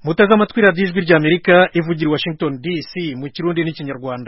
muteze amatwi radiyo ijwi ry'amerika ivugira i washington dc mu kirundi n'ikinyarwanda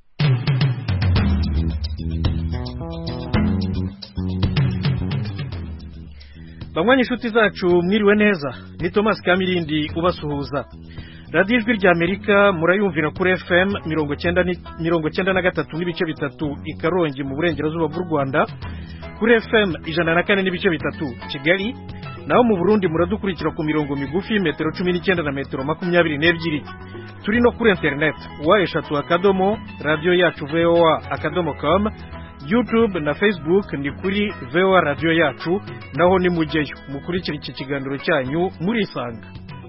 banywanyi inshuti zacu mwiriwe neza ni thomas kamirindi ubasuhuza radiyo ijwi ry'amerika murayumvira kuri fm mirongo cyenda na gatatu n'ibice bitatu i karongi mu burengerazuba bw'u rwanda kuri fm ijana na kane n'ibice bitatu kigali naho mu burundi muradukurikira ku mirongo migufi metero cumi n'icyenda na metero makumyabiri n'ebyiri turi no kuri interineti wa eshatu akadomo radiyo yacu voa akadomo com youtube na facebook ni kuri voa radiyo yacu naho ni mujyeyo mukurikira iki kiganiro cyanyu murisanga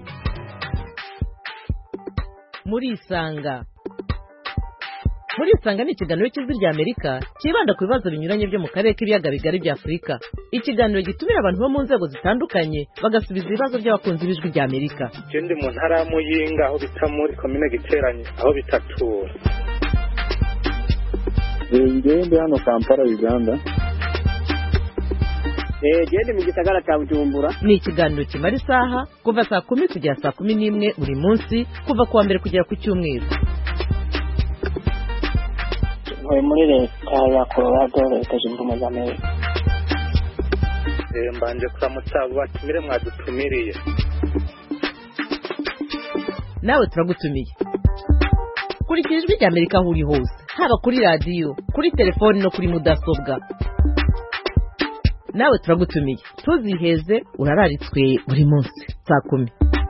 murisanga murisanga ni ikiganiro cy'ijwi ry'amerika cyibanda ku bibazo binyuranye byo mu karere k'ibiyaga bigari bya afurika ikiganiro gitumira abantu bo mu nzego zitandukanye bagasubiza ibibazo by'abakunzi b'ijwi ry'amerika ndi mu ntara ya muyinga aho bita muri komine giteranye aho bitatura ngewe ndi hano kampala uganda gende mu gisagara cya bujumbura ni ikiganiro kimara isaha kuva saa kumi kugera saa kumi n'imwe buri munsi kuva ku wa mbere kugera ku cyumweru ntuye muri leta ya colorado leta zunze ubumwe za amerika mbanje kuramutsa abo batumire mwadutumiriye nawe turagutumiye kurikira ijwi ry'amerika aho uri hose haba kuri radiyo kuri telefoni no kuri mudasobwa nawe turagutumiye ntuziheze urararitswe buri munsi saa kumi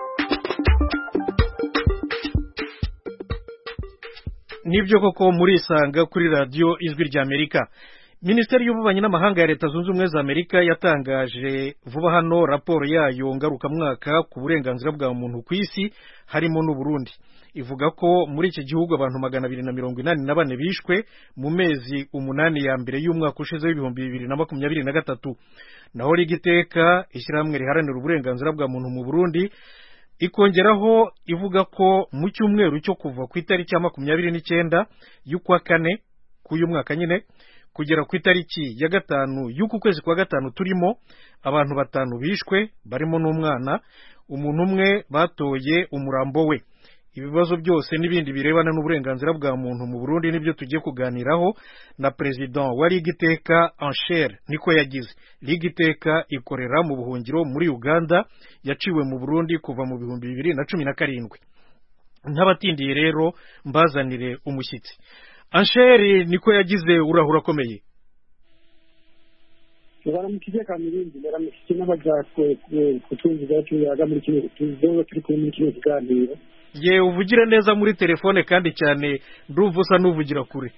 nibyo koko murisanga kuri radiyo ijwi ry'amerika minisiteri y'ububanyi n'amahanga ya leta zunze ubumwe za amerika yatangaje vuba hano raporo yayo ngarukamwaka ku burenganzira bwa muntu ku isi harimo n'uburundi ivuga ko muri iki gihugu abantu magana abiri na mirongo inani na bane bishwe mu mezi umunani ya mbere y'umwaka ushize w'ibihumbi bibiri na makumyabiri na gatatu naho rigiteka ishyirahamwe riharanira uburenganzira bwa muntu mu burundi ikongeraho ivuga ko mu cyumweru cyo kuva ku itariki ya makumyabiri n'icyenda y'ukwa kane k'uyu mwaka nyine kugera ku itariki ya gatanu y'uku kwezi kwa gatanu turimo abantu batanu bishwe barimo n'umwana umuntu umwe batoye umurambo we ibibazo byose n'ibindi birebana n'uburenganzira bwa muntu mu burundi nibyo tugiye kuganiraho na perezida wa ligiteka anshere niko yagize ligiteka ikorera mu buhungiro muri uganda yaciwe mu burundi kuva mu bihumbi bibiri na cumi na karindwi nk'abatindiye rero mbazanire umushyitsi anshere niko yagize urahura akomeye baramukije kamirindi baramukije n'abaja kutwumviza tuyaga muri kino tuzoba turi kumwe muri kino kiganiro ye uvugire neza muri telefone kandi cyane ndumva usa n'uvugira kure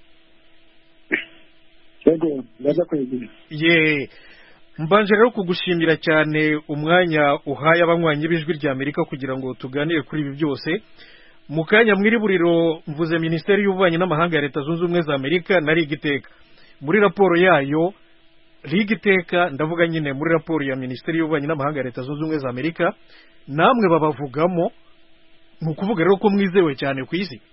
yego ndaza kwegera ye mbanje rero kugushimira cyane umwanya uhaye abanywanyi b'ijwi ry'amerika kugira ngo tuganire kuri ibi byose mu kanya mwiri buriro mvuze minisiteri y'ububanyi n'amahanga ya leta zunze ubumwe za amerika na rigiteka muri raporo yayo rigiteka ndavuga nyine muri raporo ya minisiteri y'ububanyi n'amahanga ya leta zunze ubumwe za amerika namwe babavugamo ni ukuvuga rero ko mwizewe cyane ku isi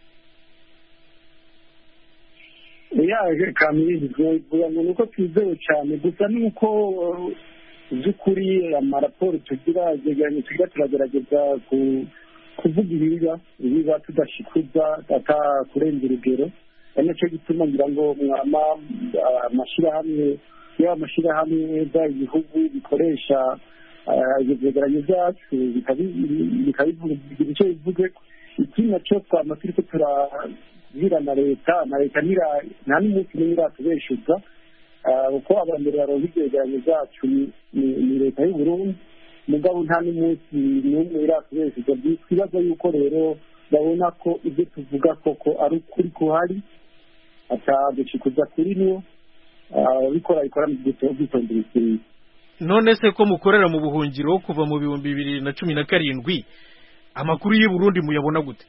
yaje kamirindi tuvuga ngo ni uko twizewe cyane gusa ni uko by'ukuri amaraporo tugira yegeranye tugira turagerageza kuvuga ibiba ibiba tudashikuza atakurenza urugero ari nacyo gituma ngira ngo amashyirahamwe yaba amashyirahamwe bya ibihugu bikoresha ibyo byegeranyo byacu bikabivuga icyo bivuze ikindi nacyo twama turi ko turabwira na leta na leta nta n'umunsi n'umwe iratubeshuza kuko abambere baronka ibyegeranyo byacu ni leta y'u Burundi mugabo nta n'umunsi n'umwe iratubeshuza twibaza yuko rero babona ko ibyo tuvuga koko ari ukuri kuhari atadushikuza kuri niyo ababikora bikora mu bwitonzi bikwiye none se ko mukorera mu buhungiro kuva mu bihumbi bibiri na cumi na karindwi amakuru y'i Burundi muyabona gute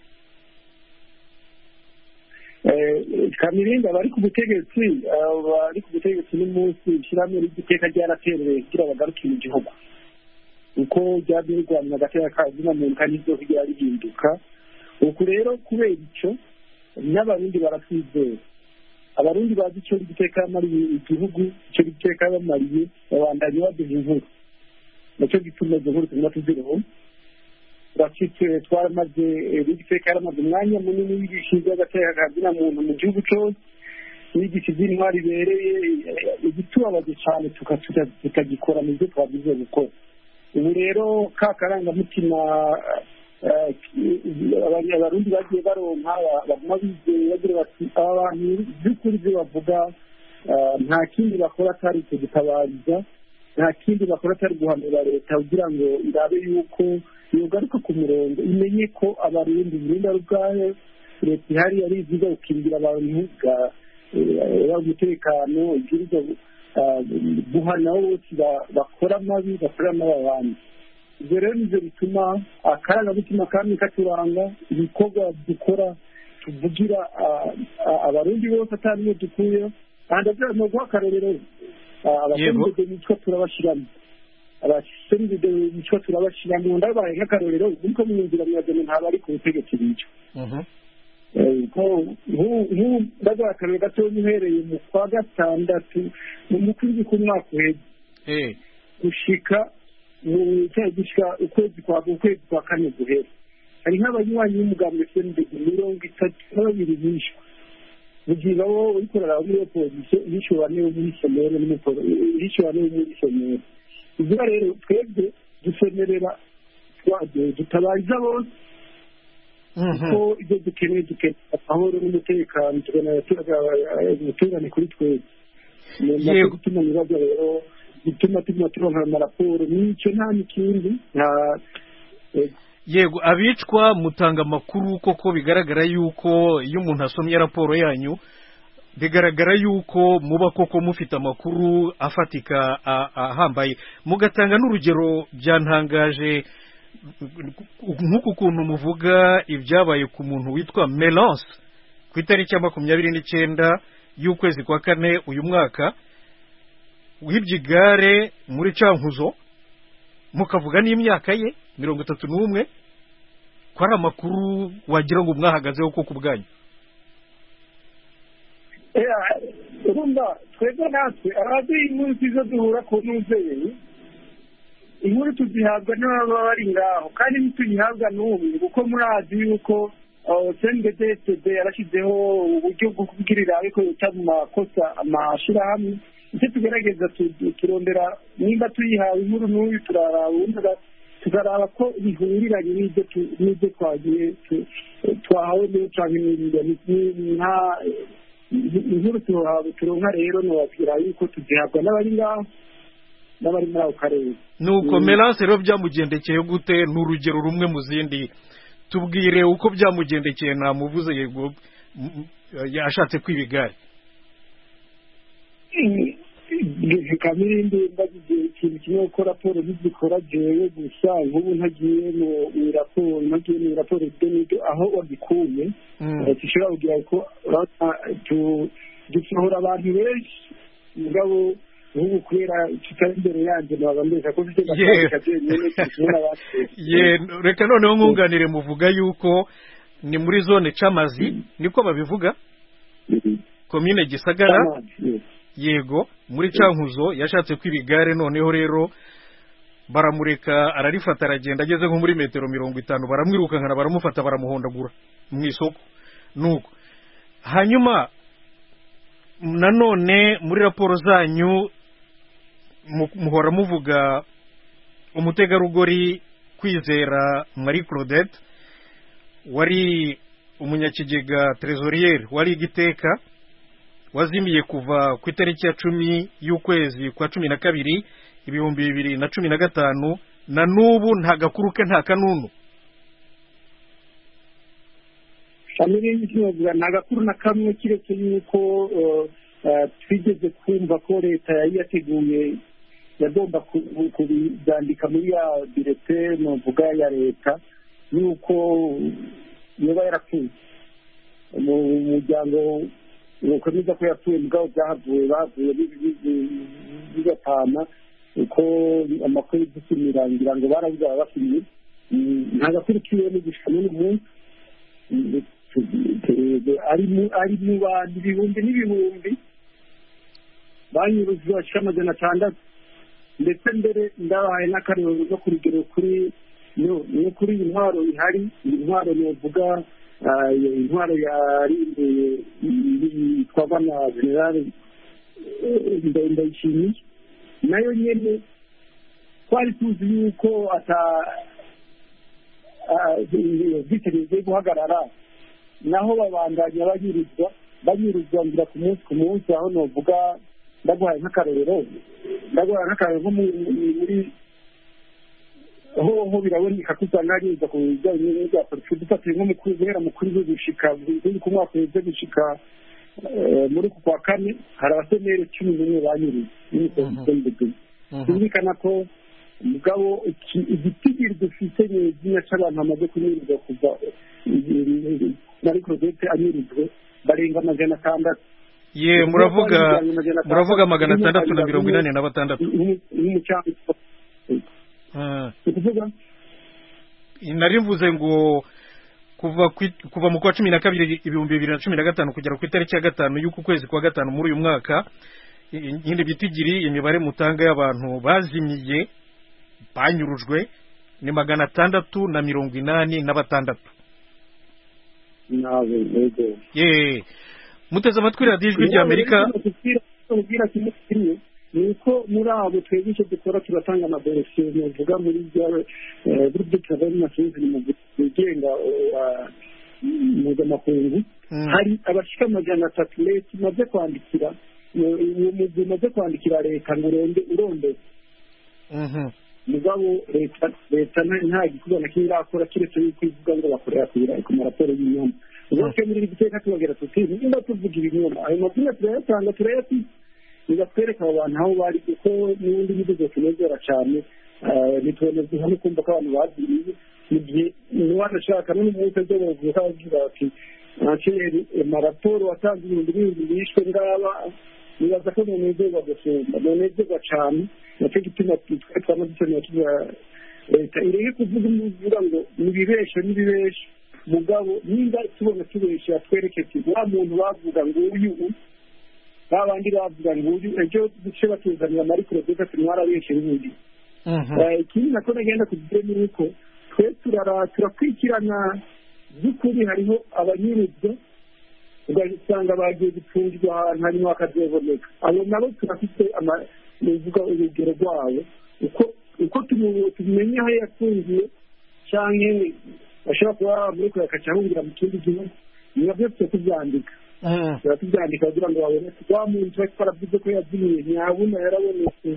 kamirinda abari ku butegetsi abari ku butegetsi n'umunsi ishyirahamwe ry'igiteka ryaraterereye kugira bagaruke mu gihugu uko ryabye rirwanya agateka kazina muntu kandi ibyo kugira rihinduka uku rero kubera icyo n'abarundi baratwizera abarundi bazi icyo giteka yamariye igihugu icyo giteka yabamariye babandanya baduha inkuru nacyo gituma izo nkuru tuguma tuziriho bafite twaramaze bigiteka yaramaze umwanya munini yigisha iby'agateka kazina muntu mu gihugu cyose yigisha iby'intwari ibereye igitubabaje cyane tukagikora mu byo twagize gukora ubu rero ka karangamutima abarundi bagiye baronka baguma bizeye bagira bati aba bantu by'ukuri ibyo bavuga nta kindi bakora atari kudutabariza nta kindi bakora atari guhanura leta kugira ngo irabe yuko yogaruka ku murongo imenye ko abarundi burundi ari ubwayo leta ihari ari iziza gukingira abantu umutekano ibwirizwa guhana bose bakora amabi bakora amabi abandi ibyo rero nibyo bituma akarangamutima kamwe katuranga ibikorwa dukora tuvugira abarundi bose atari iyo dukuyeho kandi ni uguha akarorero abasenidede bitwa turabashyiramo abasenidede bitwa turabashyiramo ndabaye nk'akarorero niko mu nzira mwazanye ntabwo ari ku butegetsi bica nk'ubu ndaguha akarorero gatoya uhereye mu kwa gatandatu mu kwezi k'umwaka uheze gushika mu cyaha gishika ukwezi kwa ukwezi kwa kane guhera hari nk'abanywanyi b'umugambi senidede mirongo itatu na babiri bishwe mugiga wo uyikorera muri iyo polisi yishyuwe bane muri somero yishyuwe bane muri somero ibyo rero twebwe dusemerera dutabariza bose kuko ibyo dukeneye dukeneye amahoro n'umutekano tuganira umutekano kuri twebwe nacyo gutuma ibibazo rero gituma tuguma turonka amaraporo n'icyo nta n'ikindi nta yego abicwa mutanga amakuru koko bigaragara yuko iyo umuntu asomye raporo yanyu bigaragara yuko muba koko mufite amakuru afatika ahambaye mugatanga n'urugero byantangaje nk'uku kuntu muvuga ibyabaye ku muntu witwa melance ku itariki ya makumyabiri n'icyenda y'ukwezi kwa kane uyu mwaka wibye igare muri cankuzo mukavuga n'imyaka ye mirongo itatu n'umwe ko ari amakuru wagira ngo mwahagazeho koko ubwanyu urumva twebwe natwe abaduha inkuru tuzo duhura ku ntuzeye inkuru tuzihabwa n'ababa bari ngaho kandi ntituyihabwa n'umwe kuko murazi yuko cnddd yarashyizeho uburyo bwo kubwirira ariko buta mu makosa amashyirahamwe icyo tugerageza turondera nimba tuyihawe inkuru n'uyu turaraba tukaraba ko bihuriranye n'ibyo twagiye twahawe n'ibyo cyangwa nta inkuru turonka rero ntiwabwira yuko tuzihabwa n'abari ngaho n'abari muri ako karere nuko melance rero byamugendekeye gute ni urugero rumwe mu zindi tubwire uko byamugendekeye ntamuvuze yego ashatse kwiba igare kamirindi mbagize ikintu kimwe ko raporo ntizikora jewe gusa nk'ubu ntagiye mu raporo ntagiye mu raporo n'ibyo aho wagikuye dushobora kugira ko dusohora abantu benshi mugabo nk'ubu kubera tutari imbere yanjye ntabwo mbese ko mfite gatandika byenyine ye reka noneho nkunganire muvuga yuko ni muri zone camazi niko babivuga komine gisagara yego muri cankuzo yashatse kwiba igare noneho rero baramureka ararifata aragenda ageze nko muri metero mirongo itanu baramwirukankana baramufata baramuhondagura mu isoko nuko hanyuma nanone muri raporo zanyu muhora muvuga umutegarugori kwizera marie claudette wari umunyakigega trezoriyeri wari igiteka wazimiye kuva ku itariki ya cumi y'ukwezi kwa cumi na kabiri ibihumbi bibiri na cumi na gatanu na n'ubu nta gakuru ke nta kanunu nta gakuru na kamwe kiretse yuko twigeze kumva ko leta yari yateguye yagomba kubyandika muri ya direte nuvuga ya leta yuko yaba yarapfuye mu muryango ukomeza ko yapfuye mugabo byahavuye bavuye bigatana uko amakuru y'udusumira ngira ngo barabuze ababafiriye nta gakuru kiwe n'igishusho n'umunsi ari mu bantu ibihumbi n'ibihumbi banyuruzi bashika amajana atandatu ndetse mbere ndabahaye n'akarero no ku rugero kuri no ni ukuri iyi ntwaro ihari iyi ntwaro novuga ah, iyo intwaro yarimbuye yitwa na generale eh, Nda- ndayishimiye nayo nyene twari tuzi yuko ata ubwicanyi bugiye guhagarara naho babandanya banyurizwa banyurizwa ngira ku munsi ku munsi aho novuga ndaguhaye nk'akarorero ndaguhaye nk'akarorero nko mu- muri ho ho biraboneka ko usanga hanyurizwa ku bijyanye n'ibya politiki dufatiye nko mu kuri- guhera mu kuri zo gushika buri ku mwaka uheze gushika eh, muri uku kwa kane hari abaseneri cumi n'umwe banyuriwe n'imisozi y'ubuzima byumvikana ko mugabo iki- igitigiri dufite ni izina cy'abantu bamaze kunyurizwa kuva muri korogete anyurijwe barenga amajana atandatu ye muravuga muravuga magana atandatu na mirongo inani na batandatu n'umucanga Ah, ni ukuvuga nari mvuze ngo kuva ku- kuva mu kwa cumi na kabiri ibihumbi bibiri na cumi na gatanu kugera ku itariki ya gatanu y'uku kwezi kwa gatanu muri uyu mwaka i- nyine bitigiri imibare mutanga y'abantu bazimiye banyurujwe ni magana atandatu na mirongo inani na batandatu nawe yego ye muteze amatwi radiyo ijwi ry'amerika ubwira kimwe kimwe ni uko muri abo twebwe icyo dukora turatanga amadorosiye muvuga muri bya buryo travail nationale mu bigenga mpuzamakungu Mm. hari abashika amajana atatu leta imaze kwandikira uwo mugwi umaze kwandikira leta ngo uronde urondeze Mhm. mugabo leta leta nta nta gikorwa na kimwe irakora kiretse yuko ivuga ngo bakorera ku- ku maraporo y'inyuma ubwo twe muri iri giteka tubabwira tuti nimba tuvuga ibinyoma ayo mazina turayatanga turayafite bigatwereka abo bantu aho bari kuko n'ubundi nibwo tunezera cyane eh, ntitubonezwa no kumva ko abantu babiriye mu gihe niwanashaka n'umunsi ejo bavuga bavuga bati nakeri maraporo watanze ibihumbi n'ibihumbi bishwe ngaba nibaza ko nonezerwa gusumba nonezerwa cyane nacyo gituma twe twama dukeneye tuza leta ireke kuvuga ivuga ngo nibibeshe nibibeshe mugabo nimba tubona tubeshe atwereke ati wa muntu bavuga ngo uyu ba bandi bavuga ngo uyu ejo duce batuzanira amari kurogeza ati mwarabeshe n'ubundi Mhm. Eh, ikindi nako nagenda kugira ni uko twe turara turakurikirana by'ukuri hariho abanyuruzwa ugasanga bagiye gupfungirwa ahantu hanyuma bakazoboneka abo nabo turafite ama- nuvuga urugero rwabo uko uko tumu- tumenya aho yafungiye cyangwa bashobora kuba muri kure akacahungira mu kindi gihugu biba byose tuba tubyandika Mhm. tuba tubyandika kugira ngo baboneke wa muntu tuba twaravuze ko yazimiye ntiyabona yarabonetse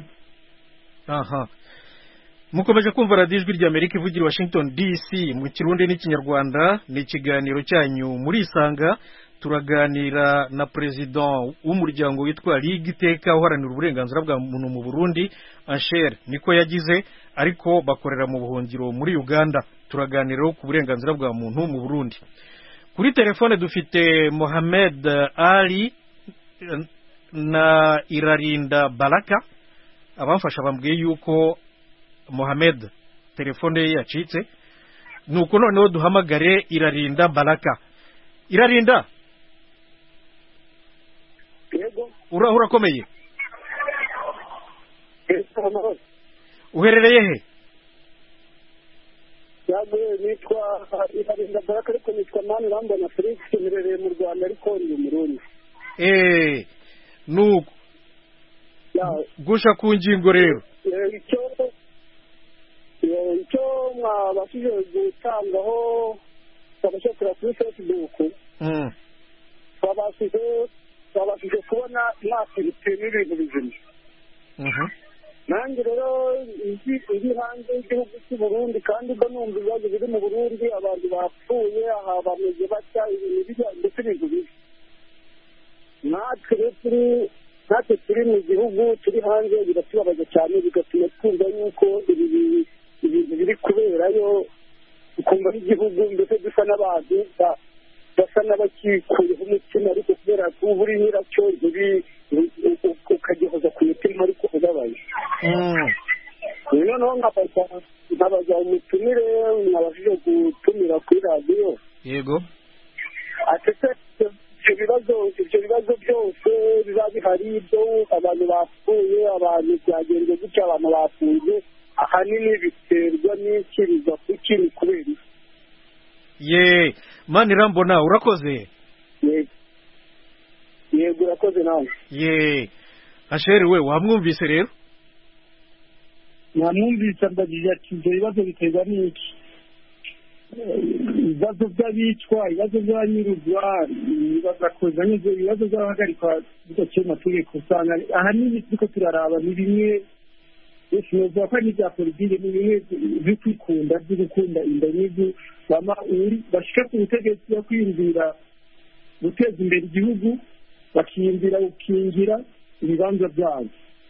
aha mukomeje kumva radiyo ijwi ry'amerika ivugira i washington dc mu kirundi n'ikinyarwanda ni ikiganiro cyanyu murisanga turaganira na perezida w'umuryango witwa ligue iteka uharanira uburenganzira bwa muntu mu burundi anshere niko yagize ariko bakorera mu buhungiro muri uganda turaganiraho ku burenganzira bwa muntu mu burundi kuri telefone dufite mohamed ali eh, na irarinda baraka abamfasha bambwiye yuko mohamed telefone ye yacitse nuko noneho duhamagare irarinda baraka irarinda yego uraho urakomeye yego uherereye he yagwe nitwa iharinda baraka ariko nitwa mani rambona felix mperereye mu rwanda ariko ndi umurundi eee nuko Ya- gusha ku ngingo rero eh, icyo eh, icyo mwabashije gutangaho twabashakira kuri facebook Mm, twabashije twabashije kubona mwakirite n'ibintu bizima mhm, nanjye rero nzi iri hanze y'igihugu cy'u Burundi kandi ubwo numva ibibazo biri mu Burundi abantu bapfuye aha bameze batya ibintu bijya ndetse ibintu bibi natwe rero turi natwe turi mu gihugu turi hanze biratubabaza cyane bigatuma twumva yuko ibi bi- ibintu biri kuberayo ukumva n'igihugu ndetse dusa n'abantu ba- basa n'abakikuyeho umutima ariko kubera ko uba uri nyiracyo ntiri ukagihoza ku mutima ariko ubabaye mm, noneho nkabaza nkabaza umutumire mwabashije gutumira kuri radiyo yego atese ibyo bibazo ibyo bibazo byose biba bihari byo abantu bapfuye abantu byagenze gutya abantu bafunze ahanini biterwa n'iki biva ku ki ni kubera iki ye mani irambona urakoze Yego. yego urakoze nawe ye asheri we wamwumvise rero namwumvise mbagije ati ibyo bibazo biterwa n'iki Eh, ibibazo by'abicwa ibibazo by'abanyuruzwa ibibazo kozanye ibibazo by'abahagarikwa bidaciye mu mategeko usanga ahanini turiko turaraba ni bimwe sinovuga ko ari n'ibya politike ni bimwe byo kwikunda byo gukunda inda n'ibyo bama uri bashika ku butegetsi yo kwiyumvira guteza imbere igihugu bakiyumvira gukingira ibibanza byabo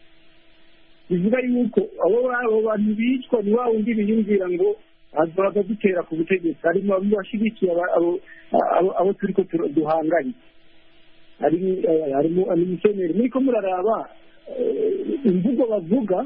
bivuga yuko abo abo bantu bicwa ni wa wundi biyumvira ngo azaza dutera ku butegetsi harimo abo bashyigikiye aba- abo- abo- abo turi ko tur- duhanganye Hari- eh, harimo amikeneri muriko muraraba eh, imvugo bavuga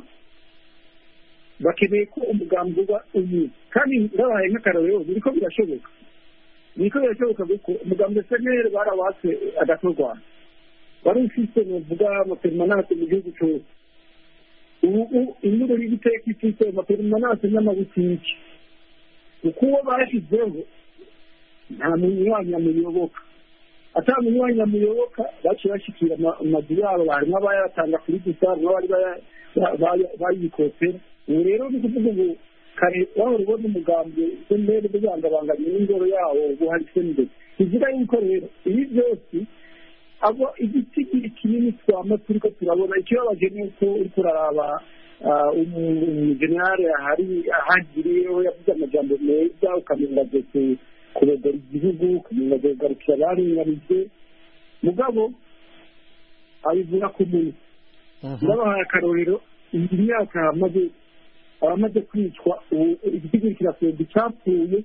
bakeneye ko umugambi uba umwe kandi ndabahaye nk'akarorero biriko birashoboka biriko birashoboka kuko umugambi seneri barawatse agatorwa wari ufise novuga amaperimanase mu gihugu cyose ubu ubu inyungu y'igiteka ifite amaperimanase n'amabutiki kuko uwo bashyizeho nta munywanyi amuyoboka ata munywanyi amuyoboka baciye bashyikira ama- amazu yabo harimo abayatanga kuri gusa harimo abari baya- ba- baya- bayikopera ubu rero ni ukuvuga ubu kare wahora ubona umugambi sembere bugangabanganye n'ingoro yawo ubu hari sembere bivuga yuko rero ibi byose abo igiti kiri kinini twama turiko turabona ikibabaje ni uko uriko uraraba ah, umu- umujenerali ahari ahagiriyeho yavuze amajambo meza ukamenga agiye kurogora igihugu ukamenga agiye kugarukira abaringanije mugabo abivuga ku munsi ndabahaye akarorero iyi myaka amaze abamaze kwicwa ubu igiti kirasenda icyapfuye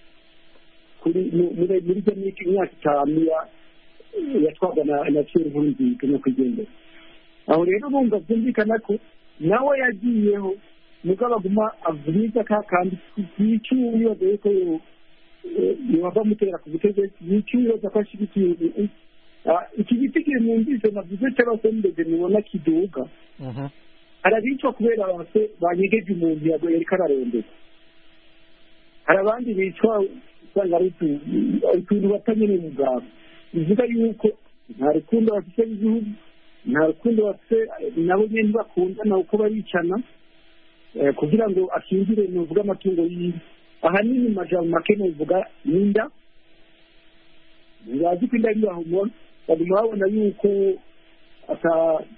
kuri mu- muri muri iyo myaka imyaka itanu ya- yatwarwa na na kera nkurunziga nyakwigendera aho rero bumva byumvikana ko nawe yagiyeho mugabo aguma avuga ka kandi yicyuye wibaza yuko yo- eh, yehova amutera ku butegetsi yicyuye wibaza ko ashyigikiye ubu- Ah, iki giti kiri mu mbizo navuze cy'abasembeze mubona kiduga harabicwa kubera bose banyegeje umuntu yago yariko ararondera hari abandi bicwa usanga ari utu- utuntu batanyene mu bwabo bivuga yuko nta rukundo bafite n'igihugu nta rukundo bafite nabo nyene bakundana uko baricana eh, kugira ngo akingire nuvuga amatungo yiwe ahanini mu majambo make nuvuga n'inda ntibazi ko inda yibahumona baguma babona yuko ata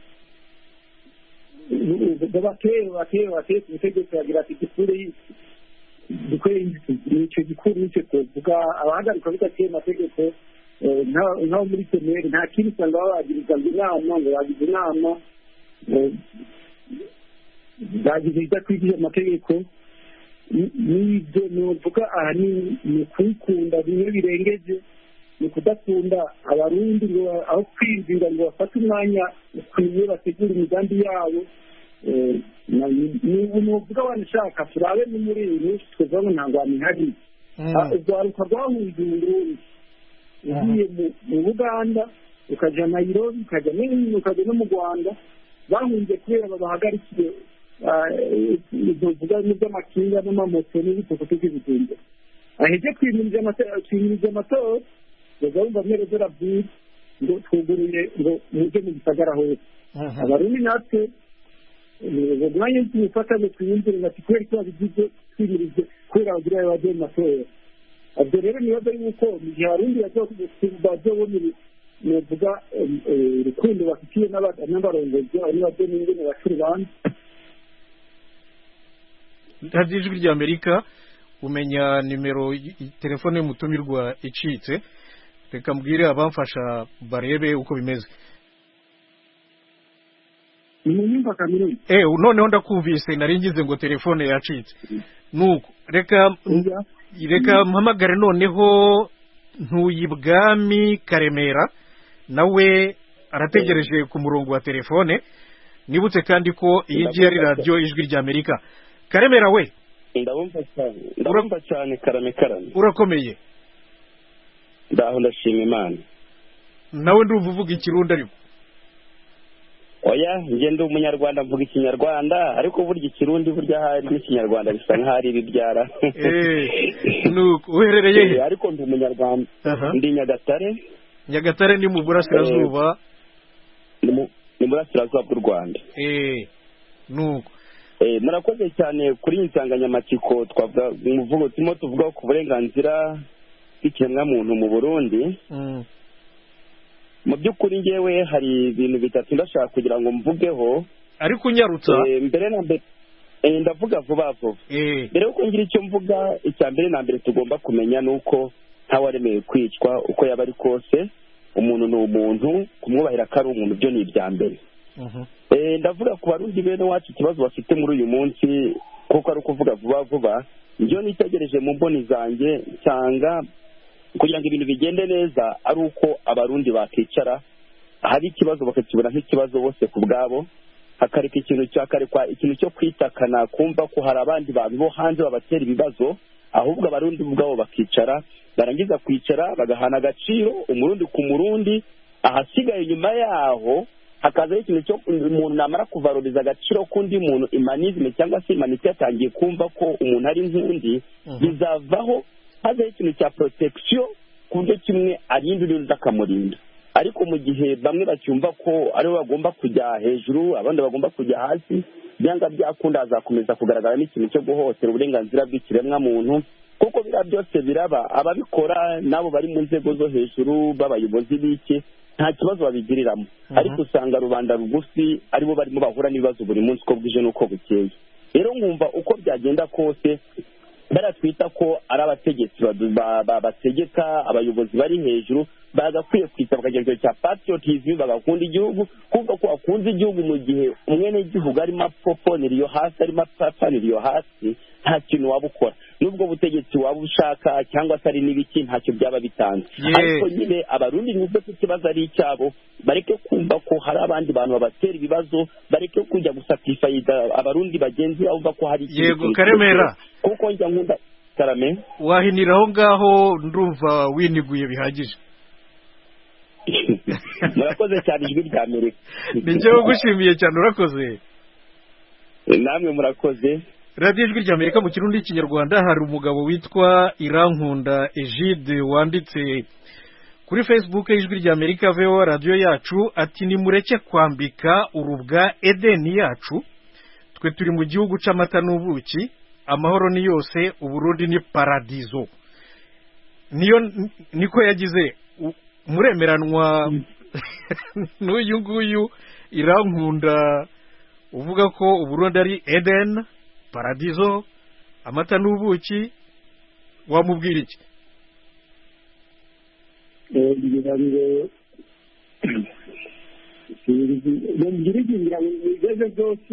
babateye bateye bateye ku butegetsi bagira ati dukure dukore icyo gikuru nicyo twovuga abahagarika bidateye amategeko eh, nka- nk'abo muri seneri nta kindi usanga babagiriza ngo inama ngo bagize inama eh, bagize ibidakwiriye amategeko Ni- n'ibyo novuga ahanini ni ukuyikunda bimwe birengeje ni ukudakunda abarundi ngo ba- aho kwiyumvira ngo bafate umwanya ukwiye bategura imigambi yabo Eh, na- ni- ni umuvuga wanashaka turabe ni muri iyi minsi tweza ngo nta ngwano ihari Ah, urwaruka rwahunze uburundi ugiye mu- mu buganda ukaja nairobi ukaja no- ukaja no mu rwanda bahunze kubera babahagarikiye tuvuga n'iby'amakinga n'amamoto n'ibitokoto by'ibigunda aheje kwimiriza amatora kwimiriza amatora baza bumva mwerezo rabwira ngo twuguruye ngo muje mu gisagara hose abarundi natwe uwo mwanya tuwufata ngo twiyumvire ngati kubera ko babigize twimirize kubera bagira bagiye mu matora ubwo rero nibaza yuko mu gihe abarundi bazobona novuga urukundo bafitiye n'aba- n'abarongozi abo nibabyo n'ingene baca urubanza radiyo ijwi ry'amerika umenya nimero y- y- telefone y'umutumirwa icitse reka mbwire abamfasha barebe uko bimeze ni mu nyumva kaminuza eh noneho ndakumvise nari ngize ngo telefone yacitse nuko reka Oya. reka mpamagare noneho ntuyibwami karemera nawe arategereje ku murongo wa telefone nibutse kandi ko iyi ngiyi ari radiyo ijwi ry'amerika karemera we ndabumva cyane ndabumva cyane karame karame urakomeye ndaho ndashima imana nawe ndumva uvuga ikirundi ariko oya njye ndi umunyarwanda mvuga ikinyarwanda ariko burya ikirundi burya hari n'ikinyarwanda bisa nk'aho ari ibibyara Eh, nuko uherereye he Eh, ariko ndi umunyarwanda Aha. ndi nyagatare nyagatare ni mu burasirazuba ni mu ni mu burasirazuba bw'u rwanda eh nuko Eh, murakoze cyane kuri iyi nsanganyamatsiko twavuga umuvugo turimo tuvuga ku burenganzira bw'ikiremwamuntu mu burundi Mm. mu by'ukuri ngewe hari ibintu bitatu ndashaka kugira ngo mvugeho ariko unyarutsa Eh, mbere na mbere eh, ndavuga vuba vuba eh mbere yuko ngira icyo mvuga icya mbere na mbere tugomba kumenya ni uko ntawaremewe kwicwa uko yaba ari kose umuntu ni umuntu kumwubahira ko ari umuntu byo ni ibya mbere mhm. Eh, ndavuga ku barundi bene wacu ikibazo bafite muri uyu munsi kuko ari ukuvuga vuba vuba njyewe nitegereje mu mboni zanjye nsanga kugira ngo ibintu bigende neza ari uko abarundi bakicara hari ikibazo bakakibona nk'ikibazo bose ku bwabo hakareka ikintu cyakarekwa ikintu cyo kwitakana kumva ko hari abandi bantu bo hanze babatera ibibazo ahubwo abarundi ubwabo bakicara barangiza kwicara bagahana agaciro umurundi ku murundi ahasigaye nyuma yaho hakazaho ikintu cyo umuntu namara kuvaruriza agaciro k'undi muntu imanizme cyangwa se imanite yatangiye kumva ko umuntu ari nk'undi bizavaho hazaho ikintu cya protection ku buryo kimwe arinda undi undi akamurinda ariko mu gihe bamwe bacyumva ko aribo bagomba kujya hejuru abandi bagomba kujya hasi byanga byakunda hazakomeza kugaragaramo ikintu cyo guhohotera uburenganzira bw'ikiremwamuntu kuko biriya byose biraba ababikora n'abo bari mu nzego zo hejuru b'abayobozi b'iki nta kibazo babigiriramo ariko usanga rubanda rugufi aribo barimo bahura n'ibibazo buri munsi uko bwije n'uko bukeye rero nkumva uko byagenda kose bariya twita ko ari abategetsi badu- ba- ba- bategeka abayobozi bari hejuru bagakwiye kwita bakagira ikintu cya patriotism bagakunda igihugu kumva ko wakunze igihugu mu gihe umwenegihugu arimo apoponera iyo hasi arimo apapanira iyo hasi nta kintu waba ukora n'ubwo butegetsi waba ushaka cyangwa se ari n'ibiki ntacyo byaba bitanze Yeah. ariko nyine abarundi nubwo ko ikibazo ari icyabo bareke kumva ko hari abandi bantu babatera ibibazo bareke kujya gusatifayiza abarundi bagenzi babo bumva ko hari ikindi Yego, kintu Karemera. kirekire. kuko njya nkunda karame wahinira aho ngaho ndumva winiguye bihagije murakoze cyane ijwi rya amerika ni njyewe ugushimiye cyane urakoze namwe murakoze radiyo ijwi rya amerika mu kirundi n'ikinyarwanda hari umugabo witwa irankunda egide wanditse kuri facebook y'ijwi rya amerika veho radiyo yacu ati nimureke kwambika urubwa edeni yacu twe turi mu gihugu c'amata n'ubuki amahoro ni yose uburundi ni paradizo niyo niko yagize u- muremeranwa n'uyu nguyu irankunda uvuga ko uburundi ari eden paradizo amata n'ubuki wamubwira iki ngira ngo ngira iki ngira ngo ibigeze byose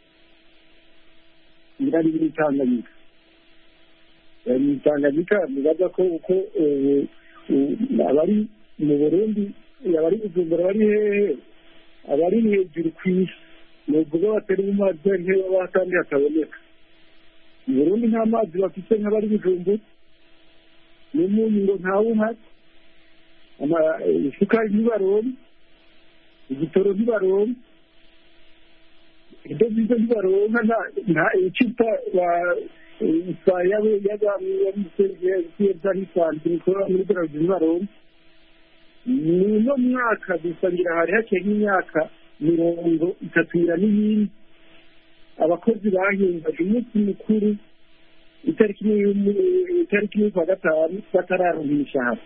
ngira ni muri tanganyika Eh, ni tanganyika nibaza ko uko eh, eh, abari mu burundi abari bujumbura bari hehe abari hejuru ku isi ni ukuvuga batari mu mazi ari hehe baba kandi hataboneka mu burundi nta mazi bafite nk'abari bujumbura n'umunyu ngo ntawuhari ama- isukari ntibaronka igitoro ntibaronka ibyo byiza ntibaronka nta nta icupa yabisa n'isanzwe muri bralirwa ntibaronka ni uno mwaka gusa ngira hari hakeye nk'imyaka mirongo itatu n'iyindi abakozi bahimbaje umunsi mukuru itariki imwe y'umu- itariki imwe kwa gatanu batararonka imishahara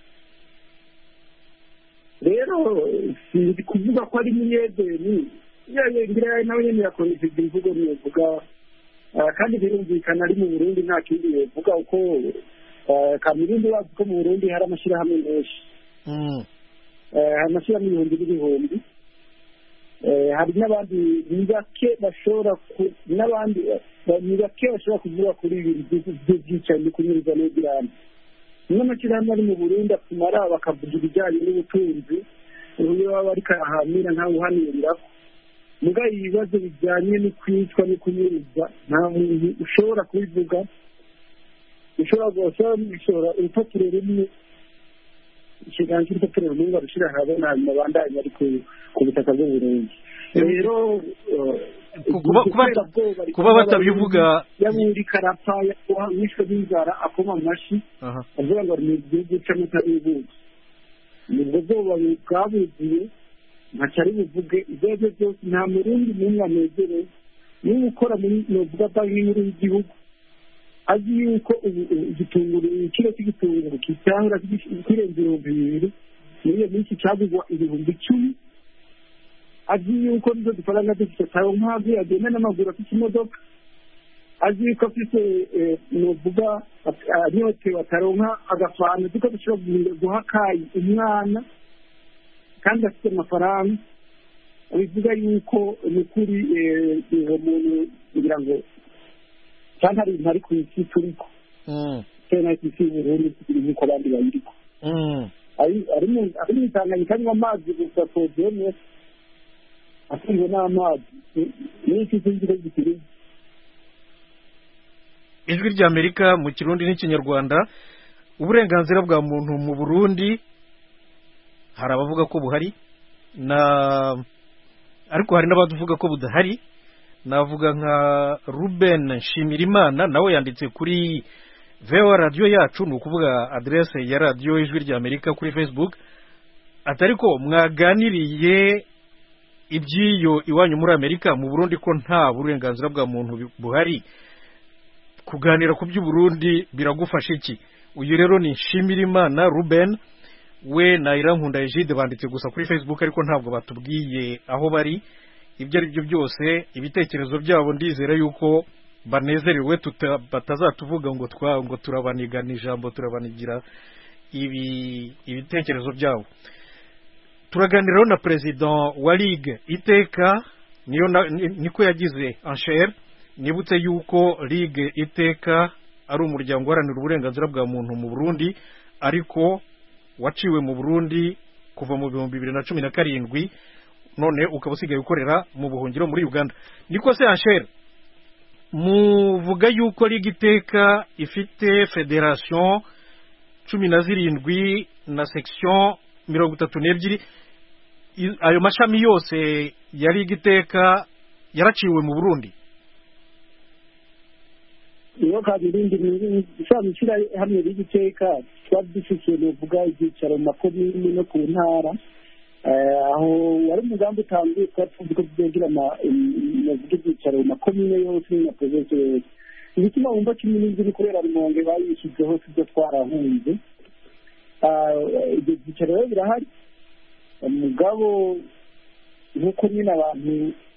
rero sinzi kuvuga ko ari muyedeni ngira nawe nyine yakoresheje imvugo niyovuga kandi birumvikana ari mu burundi nta kindi yovuga uko kamirundi bazi ko mu burundi hari amashyirahamwe menshi Mm. Eh, hari amashyirahamwe ibihumbi n'ibihumbi Eh, hari n'abandi ni bake bashobora ku- n'abandi eh, ni bake bashobora kuvuga kuri ibi bintu by'ubwicanyi no kunyuruza n'ubwirane n'amashyirahamwe ari mu burundi atumara bakavuga ibijyanye n'ubutunzi uburyo baba ariko arahamira ntawe uhaniriraho muga ibibazo bijyanye no kwicwa no kunyuruza nta muntu ushobora kubivuga ushobora gushobora gushora urupapuro rumwe ikiganza cy'urupapuro rumwe barushyira ahabona hanyuma bandanye ari ku- ku butaka bw'uburundi rero Ku- kuba- kuba- kuba batabivuga yaburi karapa wishwe n'inzara akoma amashyi aha avuga ngo ni igihugu cy'amata n'ubuki nibwo bwoba bwabuziye ntaco ari buvuge ibyo ari byo byose nta murundi n'umwe anezerewe niba ukora muri novuga banki nkuru y'igihugu azi yuko ubu- ubu igitunguru igiciro cy'igitunguru kitanga kirenze ibihumbi bibiri muri iyo minsi cyagurwa ibihumbi icumi azi yuko nizo dufaranga dufite taronkazi agenda n'amaguru afite imodoka azi yuko afite eh, novuga at- anyotewe ataronka agafana duko dushobora guhinda- guha kayi umwana kandi afite amafaranga bivuga yuko ni ukuri eh, uwo muntu kugira ngo cyangwa hari ibintu ari ku isi turiko Mm, cyangwa ku isi y'uburundi tukiri nk'uko abandi bayiriko mm. ari ari mu ari mu itanganyika anywa amazi gusa podiyeme afunzwe n'amazi n'iki cy'inzira gikiri ijwi ry'amerika mu kirundi n'ikinyarwanda uburenganzira bwa muntu mu burundi hari abavuga ko buhari na ariko hari n'abavuga ko budahari navuga nka ruben nshimirimana nawe yanditse kuri vewa radiyo yacu ni ukuvuga aderese ya radiyo ijwi ry'amerika kuri facebook atari ko mwaganiriye iby'iyo iwanyu muri amerika mu burundi ko nta burenganzira bwa muntu buhari kuganira ku by'uburundi biragufasha iki uyu rero ni nshimirimana ruben we na irankunda egide banditse gusa kuri facebook ariko ntabwo batubwiye aho bari ibyo ari byo byose ibitekerezo byabo ndizera yuko banezerewe tuta- batazatuvuga ngo twa ngo turabanigana ijambo turabanigira ibi ibitekerezo byabo turaganiraho na perezida wa ligue iteka niyo na- ni- niko yagize anshere nibutse yuko ligue iteka ari umuryango uharanira uburenganzira bwa muntu mu burundi ariko waciwe mu burundi kuva mu bihumbi bibiri na cumi na karindwi none ukaba usigaye ukorera mu buhungiro muri uganda niko se anshere muvuga yuko ligue iteka ifite federation cumi na zirindwi na section mirongo itatu n'ebyiri I- ayo mashami yose ya ligue iteka yaraciwe mu burundi iyo kabirindi ishami hamwe y'igiteka twari dufite nuvuga ibyicaro mu makomini no ku ntara Eh, aho wari umugambi utangiye twari tuzi ko tuzogira navuga ibyicaro mu makomine yose na provinsi yose igituma wumva cumi n'indwi ni kubera rumonge bayishyizeho tujya twarahunze Ah, ibyo byicaro rero birahari umugabo nk'uko nyine abantu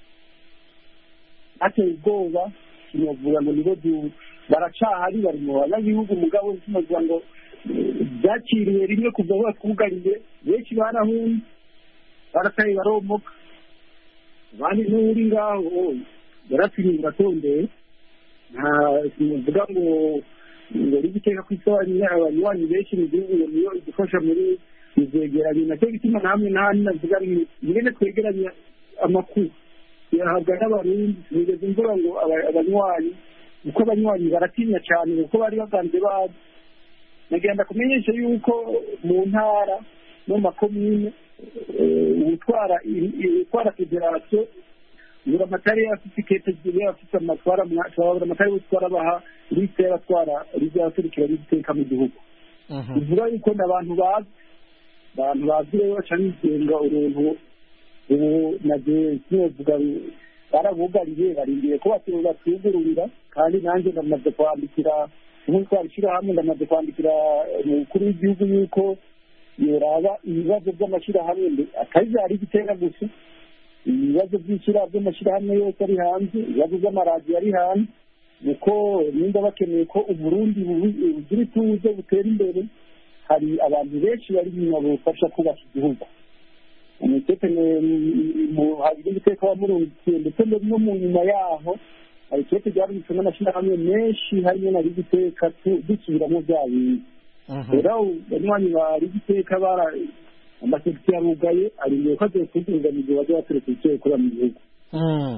bateye ubwoba sinavuga ngo nibo du- baracahari bari mu banyagihugu umugabo sinavuga ngo eh, byakiriye rimwe kuva aho batwugariye benshi barahunze barataye baromoka abandi n'uri ngaho yarapfiriye uratondeye nta sinavuga ngo ngo uri guteka ku isabani abanywanyi benshi mu gihugu ngo niyo idufasha muri izegeranye nacyo gituma namwe nahandi navuga ni mwene twegeranya amakuru yahabwa n'abarundi sinigeze mvuga ngo aba- abanywanyi kuko abanywanyi baratinya cyane kuko bari baganze bazi nagenda kumenyesha yuko mu ntara no mu makomine eh, utwara utwara federasiyo buri amatari afite ikete zigiye afite amatwara buri amatari utwara abaha lisite y'abatwara rizaserukira n'igiteka mu gihugu bivuga yuko ni abantu bazi abantu bazi rero baca bigenga uruntu ubu nagiye novuga barabugariye barindiye ko batu- batugururira kandi nanjye ndamaze kwandikira nk'uko ishyirahamwe ndamaze kwandikira umukuru w'igihugu yuko yoraba ibibazo by'amashyirahamwe mbe- atari byari igitera gusa ibibazo by'ishyira by'amashyirahamwe yose ari hanze ibibazo by'amaradiyo ari hanze nuko nimba bakeneye ko uburundi bubi- bugira ituze butera imbere hari abantu benshi bari inyuma bufasha kubaka igihugu umutekano hari n'umutekano wamurungikiye ndetse no mu nyuma yaho hari ikibazo byarungitswe n'amashyirahamwe menshi harimo na rigiteka dusubiramo bya bintu rero banywanyi ba rigiteka bara amasegiti yarugaye arindiye ko agiye kuzinganiza bajya baturutse icyo gukora mu gihugu Mm.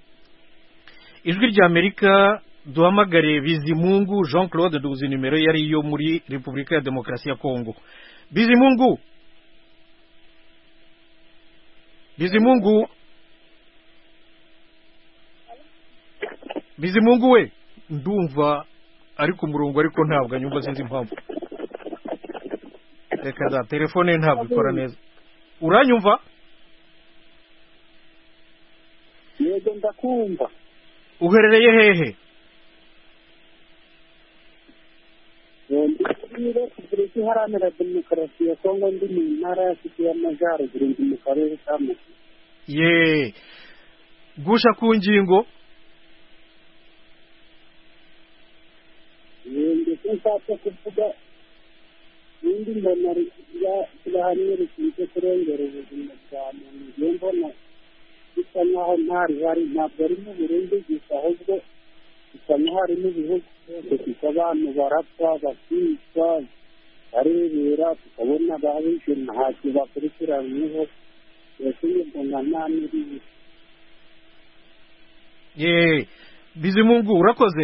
ijwi rya amerika duhamagare bizimungu jean claude duzi nimero yari iyo muri repubulika ya demokarasi ya kongo bizimungu bizimungu bizimungu we ndumva ari ku murongo ariko ntabwo anyumva sinzi impamvu reka za telefone ye ntabwo ikora neza uranyumva yego ndakumva uherereye hehe muri repubulika iharanira demokarasi ya kongo ndi mu ntara ya kivu y'amajyaruguru ndi mu karere ka musi ye gusha ku ngingo ndetse nshatse kuvuga n'indi mbona ishyirahamwe rishinzwe kurengera ubuzima bwa muntu ngiye mbona bisa nk'aho nta rihari ntabwo ari mu burundi gusa ahubwo bisa nk'aho ari n'ibihugu byose kuko abantu barapfa bakicwa barebera tukabona babishe ntacyo bakurikiranyweho mbese mbona nta n'iribi ye bizimungu urakoze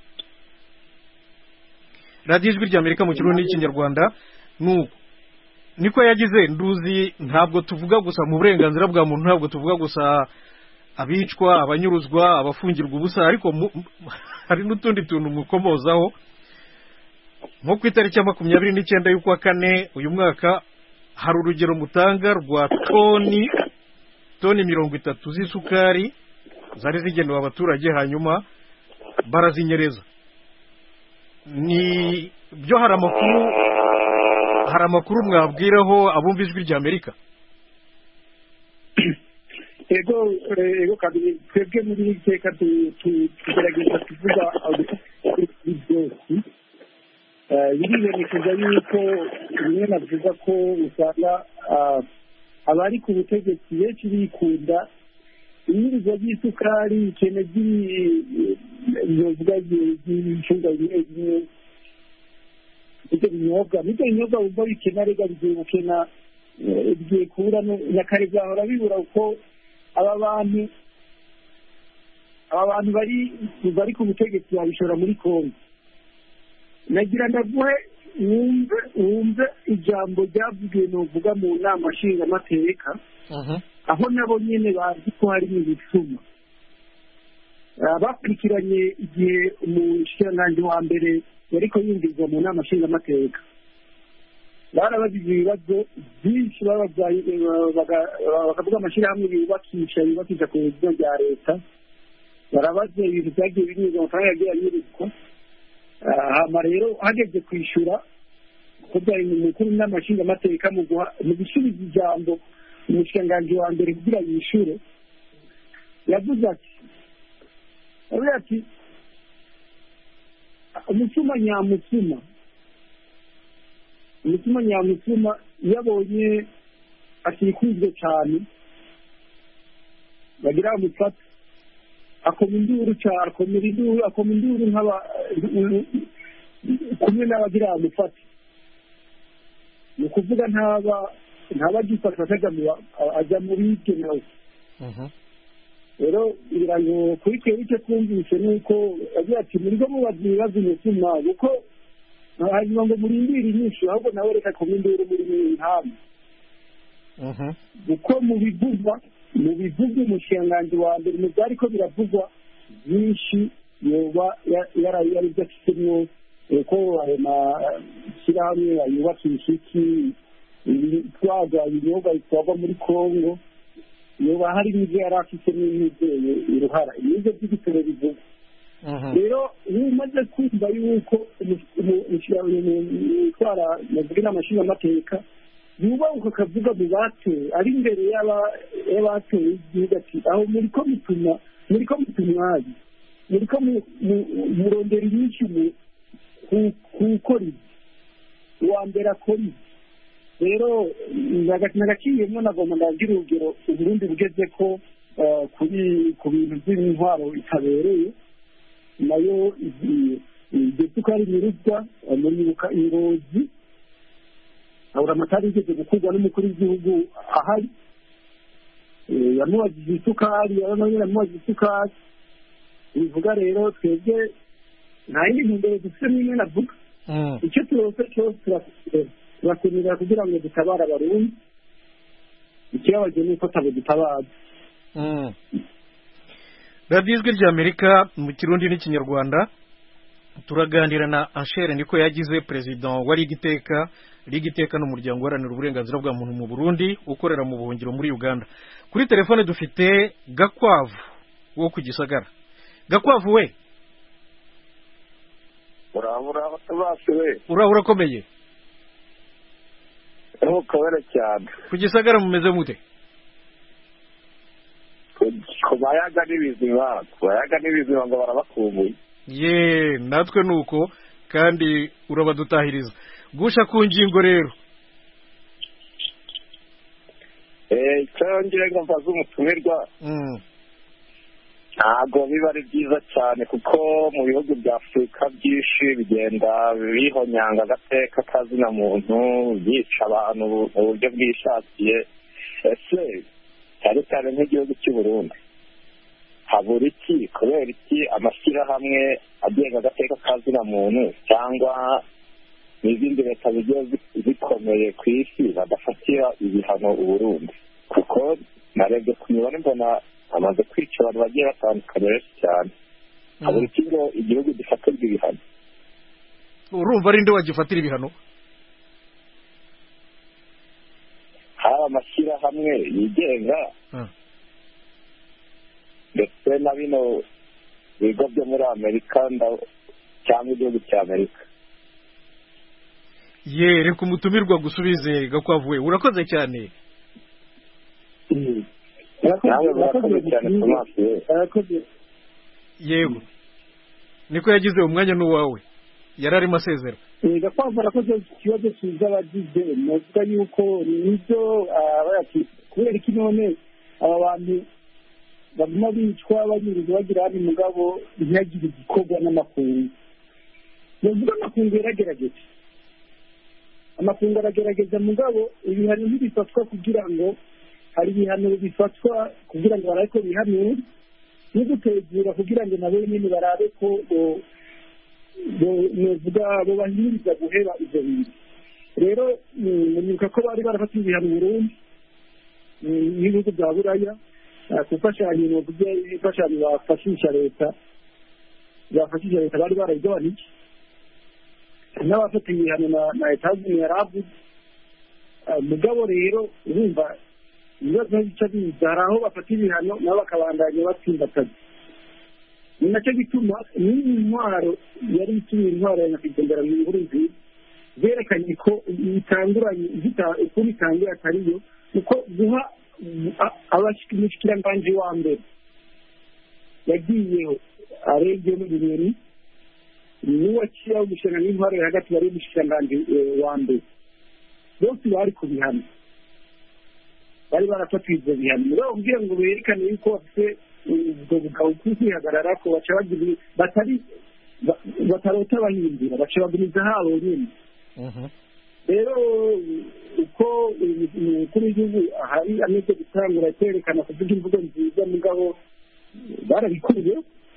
radiyo ijwi ry'amerika mu kirundi n'ikinyarwanda nuko niko yagize nduzi ntabwo tuvuga gusa mu burenganzira bwa muntu ntabwo tuvuga gusa abicwa abanyuruzwa abafungirwa ubusa ariko mu- hari n'utundi tuntu mukomozaho nko ku itariki ya makumyabiri n'icyenda y'ukwa kane uyu mwaka hari urugero mutanga rwa toni toni mirongo itatu z'isukari zari zigenewe abaturage hanyuma barazinyereza ni byo hari amakuru hari amakuru mwabwiraho abumva ijwi ry'amerika ego eh, ego kabiri twebwe muri iri teka tu- tu- tugerageza kuvuga kuri byose Eh, biribonekeza yuko rimwe navuga ko usanga ah, abari ku butegetsi benshi bikunda inyirizo ry'isukari ikene ry'ibyovuga ry'ibicuruzwa bimwe bimwe ibyo binyobwa n'ibyo binyobwa wumva bikena rega bigiye gukena eh, bigiye kubura no- na kare byahora bibura kuko aba bantu aba bantu bari bari ku butegetsi babishora muri kongo nagira ndaguhe wumve wumve ijambo ryavugiwe nuvuga mu nama nshingamateka aho nabo nyine bazi ko harimo ibicuma Ah, bakurikiranye igihe umushikiranganji wa mbere yariko yinjizwa mu nama nshingamateka barabajije ibibazo byinshi bababyaye baga- bakavuga amashyirahamwe yubakisha yubakisha ku bigo bya leta barabaza ibintu byagiye binyuzwa amafaranga yagiye anyuruzwa Ah, hama rero hageze kwishyura ko byari mu mukuru n'amashingamateka mu guha mu gusubiza ijambo umushikiranganji wa mbere kugira yishyure yavuze ati yavuze ati umutima nyamutima umutima nyamutima iyo abonye atikuzwe cyane bagira bamufata akoma induru cyane akomera induru akoma induru nk'aba kumwe n'abagira bamufata ni ukuvuga ntaba ntaba agifata akajya mu ba- ajya mu bibye nawe rero kugira ngo kuri twebwe icyo twumvise ni uko agira ati muri bwo mubaza ibibazo umutima kuko hanyuma ngo murindire inyinshi ahubwo nawe reka kuba induru muri ntamu kuko mu bivugwa mu bivugwa umushikiranganji wa mbere mu byari ko biravugwa byinshi yoba ya- yari yari byo afitemo ko ayo mashyirahamwe ayubakisha iki ibitwaza ibinyobwa bitwarwa muri kongo yoba hari n'ibyo yari afitemo n'ibyo uruhara n'ibyo by'igitoro bivugwa rero iyo umaze kumva yuko utwara navuga n'amashinga amateka yubahuka akavuga mu batoye ari imbere y'aba- y'abatoye igihugu ati aho muri ko mutuma muri ko mutumwazi muri ko mu- mu- murondera inyinshi mu- ku- gukora ibi uwa mbere akora ibi rero nagaciyemo nagomba ndagira urugero uburundi bugeze ko eh, kuri ku bintu by'intwaro itabereye nayo iryo sukari nyiruzwa muribuka ingozi abura amatara yigeze gukurwa n'umukuru w'igihugu ahari Eh, yamubajije isukari nawe nyine yamubajije isukari bivuga rero twebwe nta yindi ntumbero dufite n'imwe navuga icyo turose cyose turakenera turakenera kugira ngo dutabare abarundi ikibabaje ni uko tabo dutabaza radiyo ijwi ry'amerika mu kirundi n'ikinyarwanda turaganira na anshere niko yagize perezida wa rigiteka rigiteka n'umuryango uharanira uburenganzira bwa muntu mu burundi ukorera mu buhungiro muri uganda kuri telefone dufite gakwavu wo ku gisagara gakwavu we urabura bose we uraba urakomeye ntukabere cyane ku gisagara mumeze mute ku mayaga n'ibizima ku mayaga n'ibizima ngo barabakumbuye ye natwe ni uko kandi urabadutahiriza gusha ku ngingo rero icyo ngo mbaze umutumirwa ntabwo biba ari byiza cyane kuko mu bihugu bya afurika byinshi bigenda bihonyanga agateka kazina muntu byica abantu mu buryo bwishakiye ese cyane cyane nk'igihugu cy'u Burundi habura iki kubera iki amashyirahamwe agenga agateka kazina muntu cyangwa n'izindi leta zigiye zikomeye ku isi badafatira ibihano uburundi kuko narebye ku mibare mbona amaze kwica abantu bagiye batandukanye benshi cyane habura iki ngo igihugu gifatirwa ibihano urumva ari nde wagifatira ibihano hari amashyirahamwe yigenga ndetse na bino bigo byo muri amerika cyangwa igihugu cya amerika ye reka umutumirwa gusubize gakwavu we urakoze cyane nawe murakoze cyane ku maso ye yego niko yagize umwanya n'uwawe yari arimo asezera gakwavu arakoze ikibazo cyiza abagize navuga yuko nibyo kubera iki none aba bantu baguma bicwa banyiriza bagira hano mugabo ntihagire igikorwa n'amakungu navuga amakungu yaragerageje amakungu aragerageza mugabo ibihano ntibifatwa kugira ngo hari ibihano bifatwa kugira ngo barabe ko bihanura no gutegura kugira ngo nabo nyine barabe ko novuga bo bahimiriza guheba ibyo bintu rero nibuka ko bari barafata ibihano burundu n'ibihugu bya buraya ku mfashanyo novuga imfashanyo bafashisha leta bafashisha leta bari barayigabanije n'abafata ibihano na leta yaravuze mugabo rero urumva ibibazo bica biza hari aho bafata ibihano nabo bakabandanya batsimbataza ni nacyo gituma n'iyi ntwaro yari itumye intwaro ya nyakwigendera mu nkuru nziza zerekanye ko bitanguranye ukuntu itangira atariyo kuko guha umushikiranganji wa mbere yagiyeho arebye n'ibintu niwe akiriho umushinga n'intwaro yo hagati bari umushikiranganji wa mbere bose bari ku bihano bari barafatiwe ibyo bihano muri abo kugira ngo berekane yuko bafite ubwo bugabo bwo kwihagarara ko baca bagira batari batarota bahindura baca baguriza habo nyine rero uko umukuru w'igihugu ahari ameze gutangura kwerekana kuvuga imvugo nziza mugabo barabikuye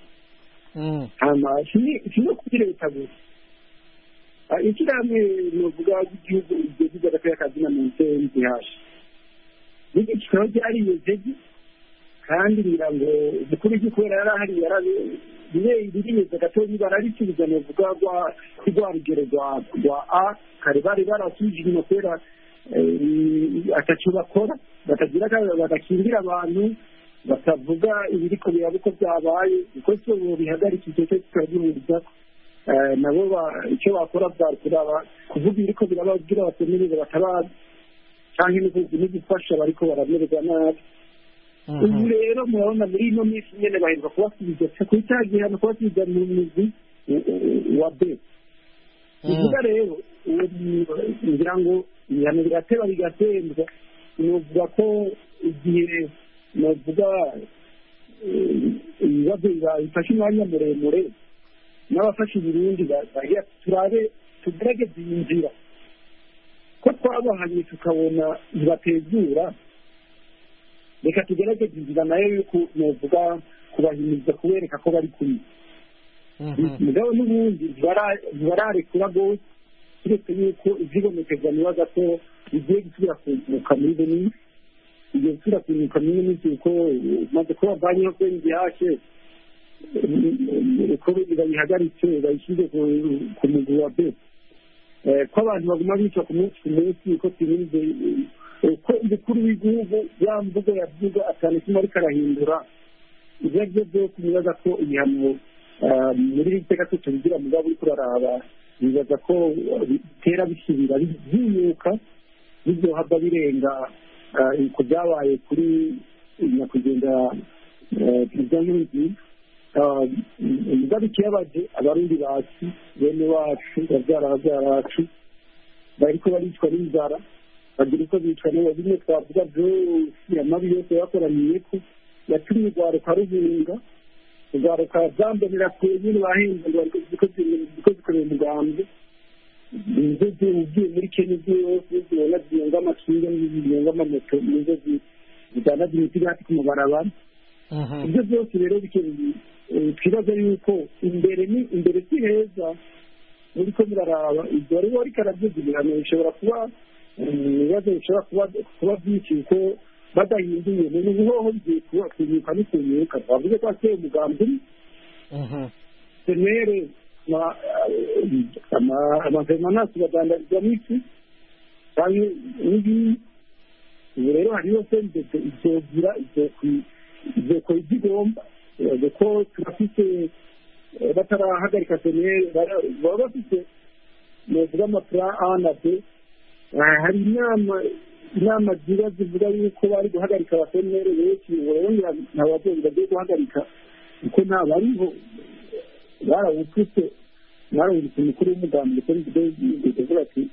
si no kuri leta gusa ishyirahamwe novuga ry'igihugu rigeze agateka kazina mu nsenzi hashi n'iki kikaba ryariyezeje kandi ngira ngo umukuru w'igihugu kubera yari ahari ririyeze gatoya bararisubiza novuga rwa rugero rwa a kare bari barasubije inyuma kubera ataco bakora batagira badakingira abantu batavuga ibiriko biraba uko byabaye uko so bihagarika icyo cyo kikagihuriza nabo icyo bakora bwari kuraba kuvuga ibiriko biraba kugira batemerere batabazi cyangwa no gufasha bariko baramererwa nabi ubu rero murabona muri ino minsi nyene baheruka kubasubiza kuri cya gihano kubasubiza mu mizi wa b bivuga rero ngira ngo ibihano birateba bigatembwa novuga ko igihe novuga ibibazo bifashe umwanya muremure n'abafashe Burundi bagira turabe tugerageze iyi nzira ko twabahanye tukabona ntibatezura reka tugerageze inzira nayo yuko novuga kubahimiriza kubereka ko bari kumwe mugabo n'ubundi ntibararekura rwose uretse yuko ibyibonekeza nibaza ko bigiye gusubira kunguka muri benin igiye gusubira kunguka muri minsi kuko maze kuba banyeho kubera igihashe ko bayihagaritse bayishyize ku mugwi wa be ko abantu baguma bica ku munsi ku munsi ko turinze ko umukuru w'igihugu ya mvugo yavuga atanu kimwe ariko arahindura ibyo ari byo byose nibaza ko ibihano muri iri teka tutubigira mugabo uriko uraraba bibaza ko bitera bisubira byiyuka biryohava birenga ku byabaye kuri nyakwigendera perezida nkurunziza mugabe ikiyabaje abarundi bacu bene wacu babyara babyara bacu bariko baricwa n'inzara bagira uko bicwa nabo bimwe twavuga byose amabi yose yakoraniye ko yatumye urwaruka ruhunga urwaruka zambonera kure nyine bahinze ngo ziko zikorera umugambi nizo ugiye muri kenya ibyo yose zibona zirenga amakinga zirenga amamoto nizo zidanaza imiti hasi ku mabarabara ibyo byose rero twibaza yuko imbere ni imbere si heza muri ko muraraba ibyo wari wari karabyuza ibihano bishobora kuba ibibazo bishobora kuba kuba byinshi kuko badahinduye mu bihoho bigiye kuba kunyuka no kunyuka twavuze ko ateye umugambi senere amavemanasi badandarizwa mw'isi kandi n'ibi ubu rero hariho sendete izogira izokora ibyo igomba kuko turafite batarahagarika senere baba bafite novuga amapura a na b hari inama inama ziba zivuga yuko bari guhagarika abasenere benshi ubu rero nta babyeyi bagiye guhagarika kuko nta bariho barawufite barawufite umukuru w'umugambi ndetse kuvuga ati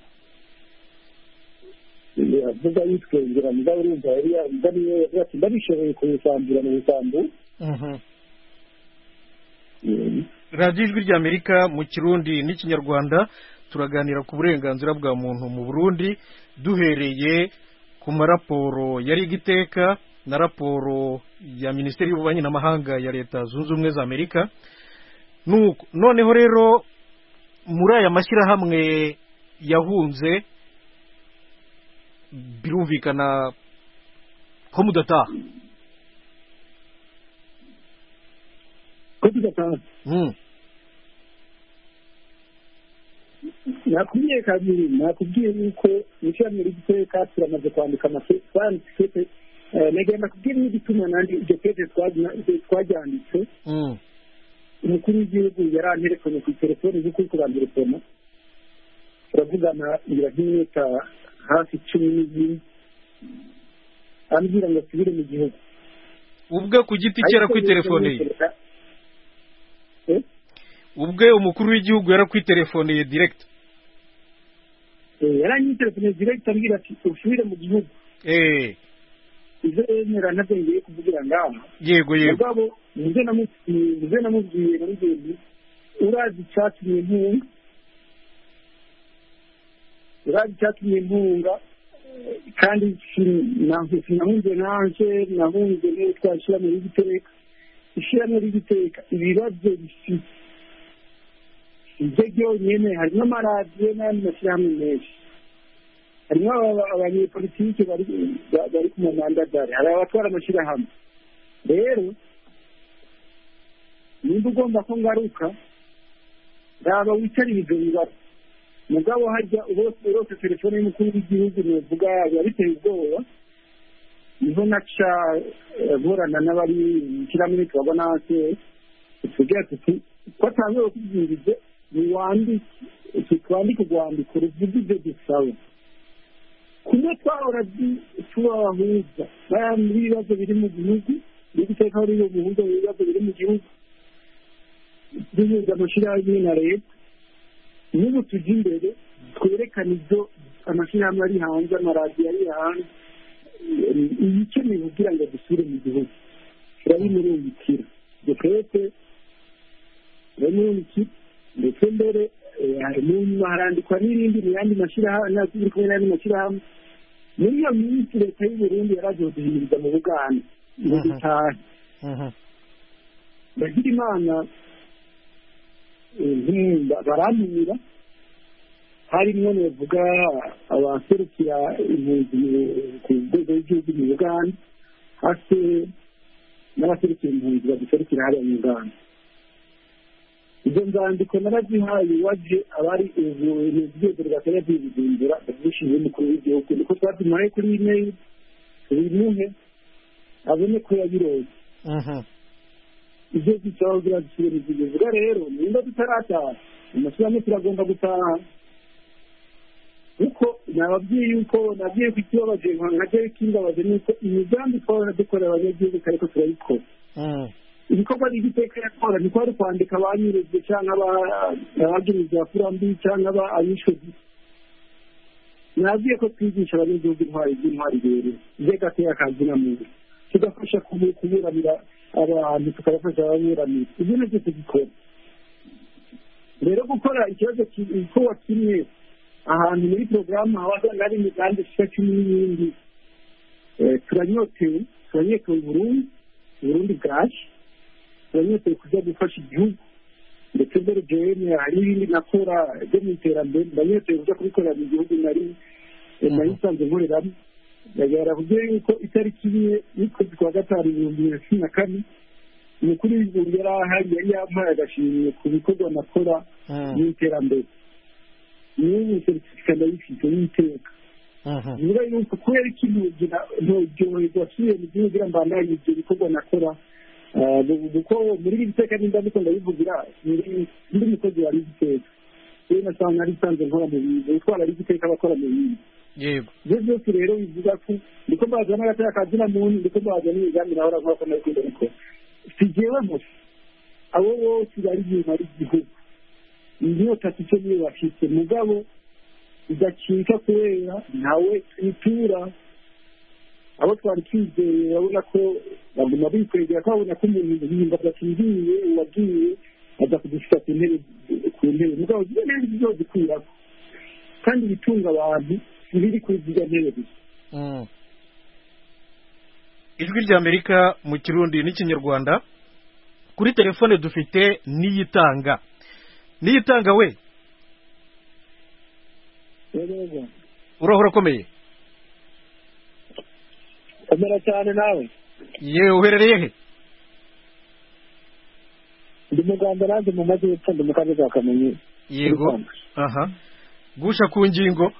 avuga yitwengera mugabo urumva yari yavuga niyo yavuga ati ndabishoboye kuwusambura mu busambu radiyo ijwi ry'amerika mu kirundi n'ikinyarwanda turaganira ku burenganzira bwa muntu mu burundi duhereye ku maraporo yari igiteka na raporo ya minisiteri y'ububanyi n'amahanga ya leta zunze ubumwe za amerika noneho rero muri aya mashyirahamwe yahunze birumvikana ko mudataha ko tudataha nakubwiye kabiri nakubwiye yuko ishyirahamwe ry'igiteka turamaze kwandika amasete nagenda kubwira n'igituma nandi iryo pete twaryanditse umukuru w'igihugu yaranterekanye ku telefoni nk'uko uri kubantelefona turavugana ngira nk'iminota hafi cumi n'ibiri ambwira ngo asubire mu gihugu ubwe ku giti cye yarakwitelefoniye ubwe umukuru w'igihugu yarakwitelefoniye direkiti yaranyitelefoniye direkiti ambwira ati usubire mu gihugu ibyo yemera nabyo ngiye kuvugira ngaha yego yego mugabo muze namubwiye namubwiye urazi icyatumye impunga urazi icyatumye impunga kandi sinahunze nanje nahunze niyo twashyiramo y'igiteka ishyiramo ry'igiteka ibibazo bifite ibyo byonyine harimo amaradiyo n'andi mashyirahamwe menshi harimo abanyepolitiki bari ku mamandadari hari abatwara amashyirahamwe rero nimba ugomba ko ngaruka raba wicarire ibyo bibazo mugabo hajya urose telefone y'umukuru w'igihugu nuvuga biba biteye ubwoba niho naca nkorana n'abari mu kiramire tubabona hasi tugira tuti ko atangiye kubwiriza niwandike twandike urwandiko ruvuga ibyo dusaba kumwe twahora tubabahuza muri ibibazo biri mu gihugu no guteka muri iyo muhuza mu bibazo biri mu gihugu duhuza amashyirahamwe na leta n'ubu tujya imbere twerekana ibyo amashyirahamwe ari hanze amaradiyo ari hanze ibikenewe kugira ngo dusubire mu gihugu turabimurungikira dukwete turabimurungikira ndetse mbere mu nyuma harandikwa n'irindi mu yandi mashyirahamwe turi kumwe n'andi mashyirahamwe muri iyo minsi leta y'u Burundi yaraje kuduhimiriza mu buganda ngo dutahe bagira imana baramira harimo navuga abaserukira impunzi ku rwego rw'igihugu mu uganda hasi n'abaserukira impunzi baduserukira hariya mu uganda izo nzandiko narazihaye waje abari urwego rwakajya rwibigumbura ubwishingizi bw'umukuru w'igihugu niko twazimuhaye kuri imeri tubimuhe abone ko yabiroze ibyo zisaba kugira zisubire izivuga rero nimba tutarataha amashyirahamwe turagomba gutaha kuko nababwiye yuko nabwiye ko ikibabaje nka jeri kimbabaje ni uko imigambi twabona dukorera abanyagihugu ariko turayikora ibikorwa n'igiteka yakora ni kwari kwandika abanyureze cyangwa abagiriza kurambi cyangwa abishozi nabwiye ko twigisha abanyagihugu intwari z'intwari rero by'agateka kazina muntu tugafasha kuburanira abantu tukabafasha ababuranira ibyo nabyo tugikora rero gukora ikibazo igikorwa kimwe ahantu muri porogaramu haba hari imigambi ishika cumi n'ibindi turanyotewe turanyotewe burundu burundi bwaje turanyotewe kujya gufasha igihugu ndetse mbere jewe hari ibindi nakora byo mu iterambere ndanyotewe kujya kubikorera mu gihugu nari nari nsanzwe nkoreramo ndagaragara kubyo yuko itariki imwe y'ukwezi kwa gatanu ibihumbi bibiri na cumi na kane umukuru w'igihugu yari ahari yari yampaye agashimwe ku bikorwa nakora mu iterambere n'ubu seritifika ndayifite y'iteka bivuga yuko kubera iki nturyoherwa asubiye mu gihugu kugira ngo mbandanye ibyo bikorwa nakora kuko muri iri teka nimba ndiko ndabivugira ndi mukozi wa rigiteka rero nasanga nari nsanzwe nkora mu bintu utwara rigiteka abakora mu bintu yego ibyo byose rero bivuga ko ndiko mbaza n'agateka kazina muntu ndiko mbaza n'imigambi nahora nkora ko nari ndabikora si jewe gusa abo bose bari inyuma y'igihugu inyota icyo niyo bafite mugabo idacika kubera ntawe twitura abo twari twizeye urabona ko baguma bikwegera ko babona ko umuntu yimba adakingiye uwagiye aza kudushyira ku ntebe ku ntebe mugabo ziba neza ibyo zikwirako kandi ibitunga abantu ntibiri kuri zirya ntebe gusa ijwi ry'amerika mu kirundi n'ikinyarwanda kuri telefone dufite niyitanga niyitanga we urahora ukomeye komera cyane nawe yewe uherereye he ndi mu rwanda nanjye mu majyepfo ndi mu karere ka kamonyi yego aha gusha ku ngingo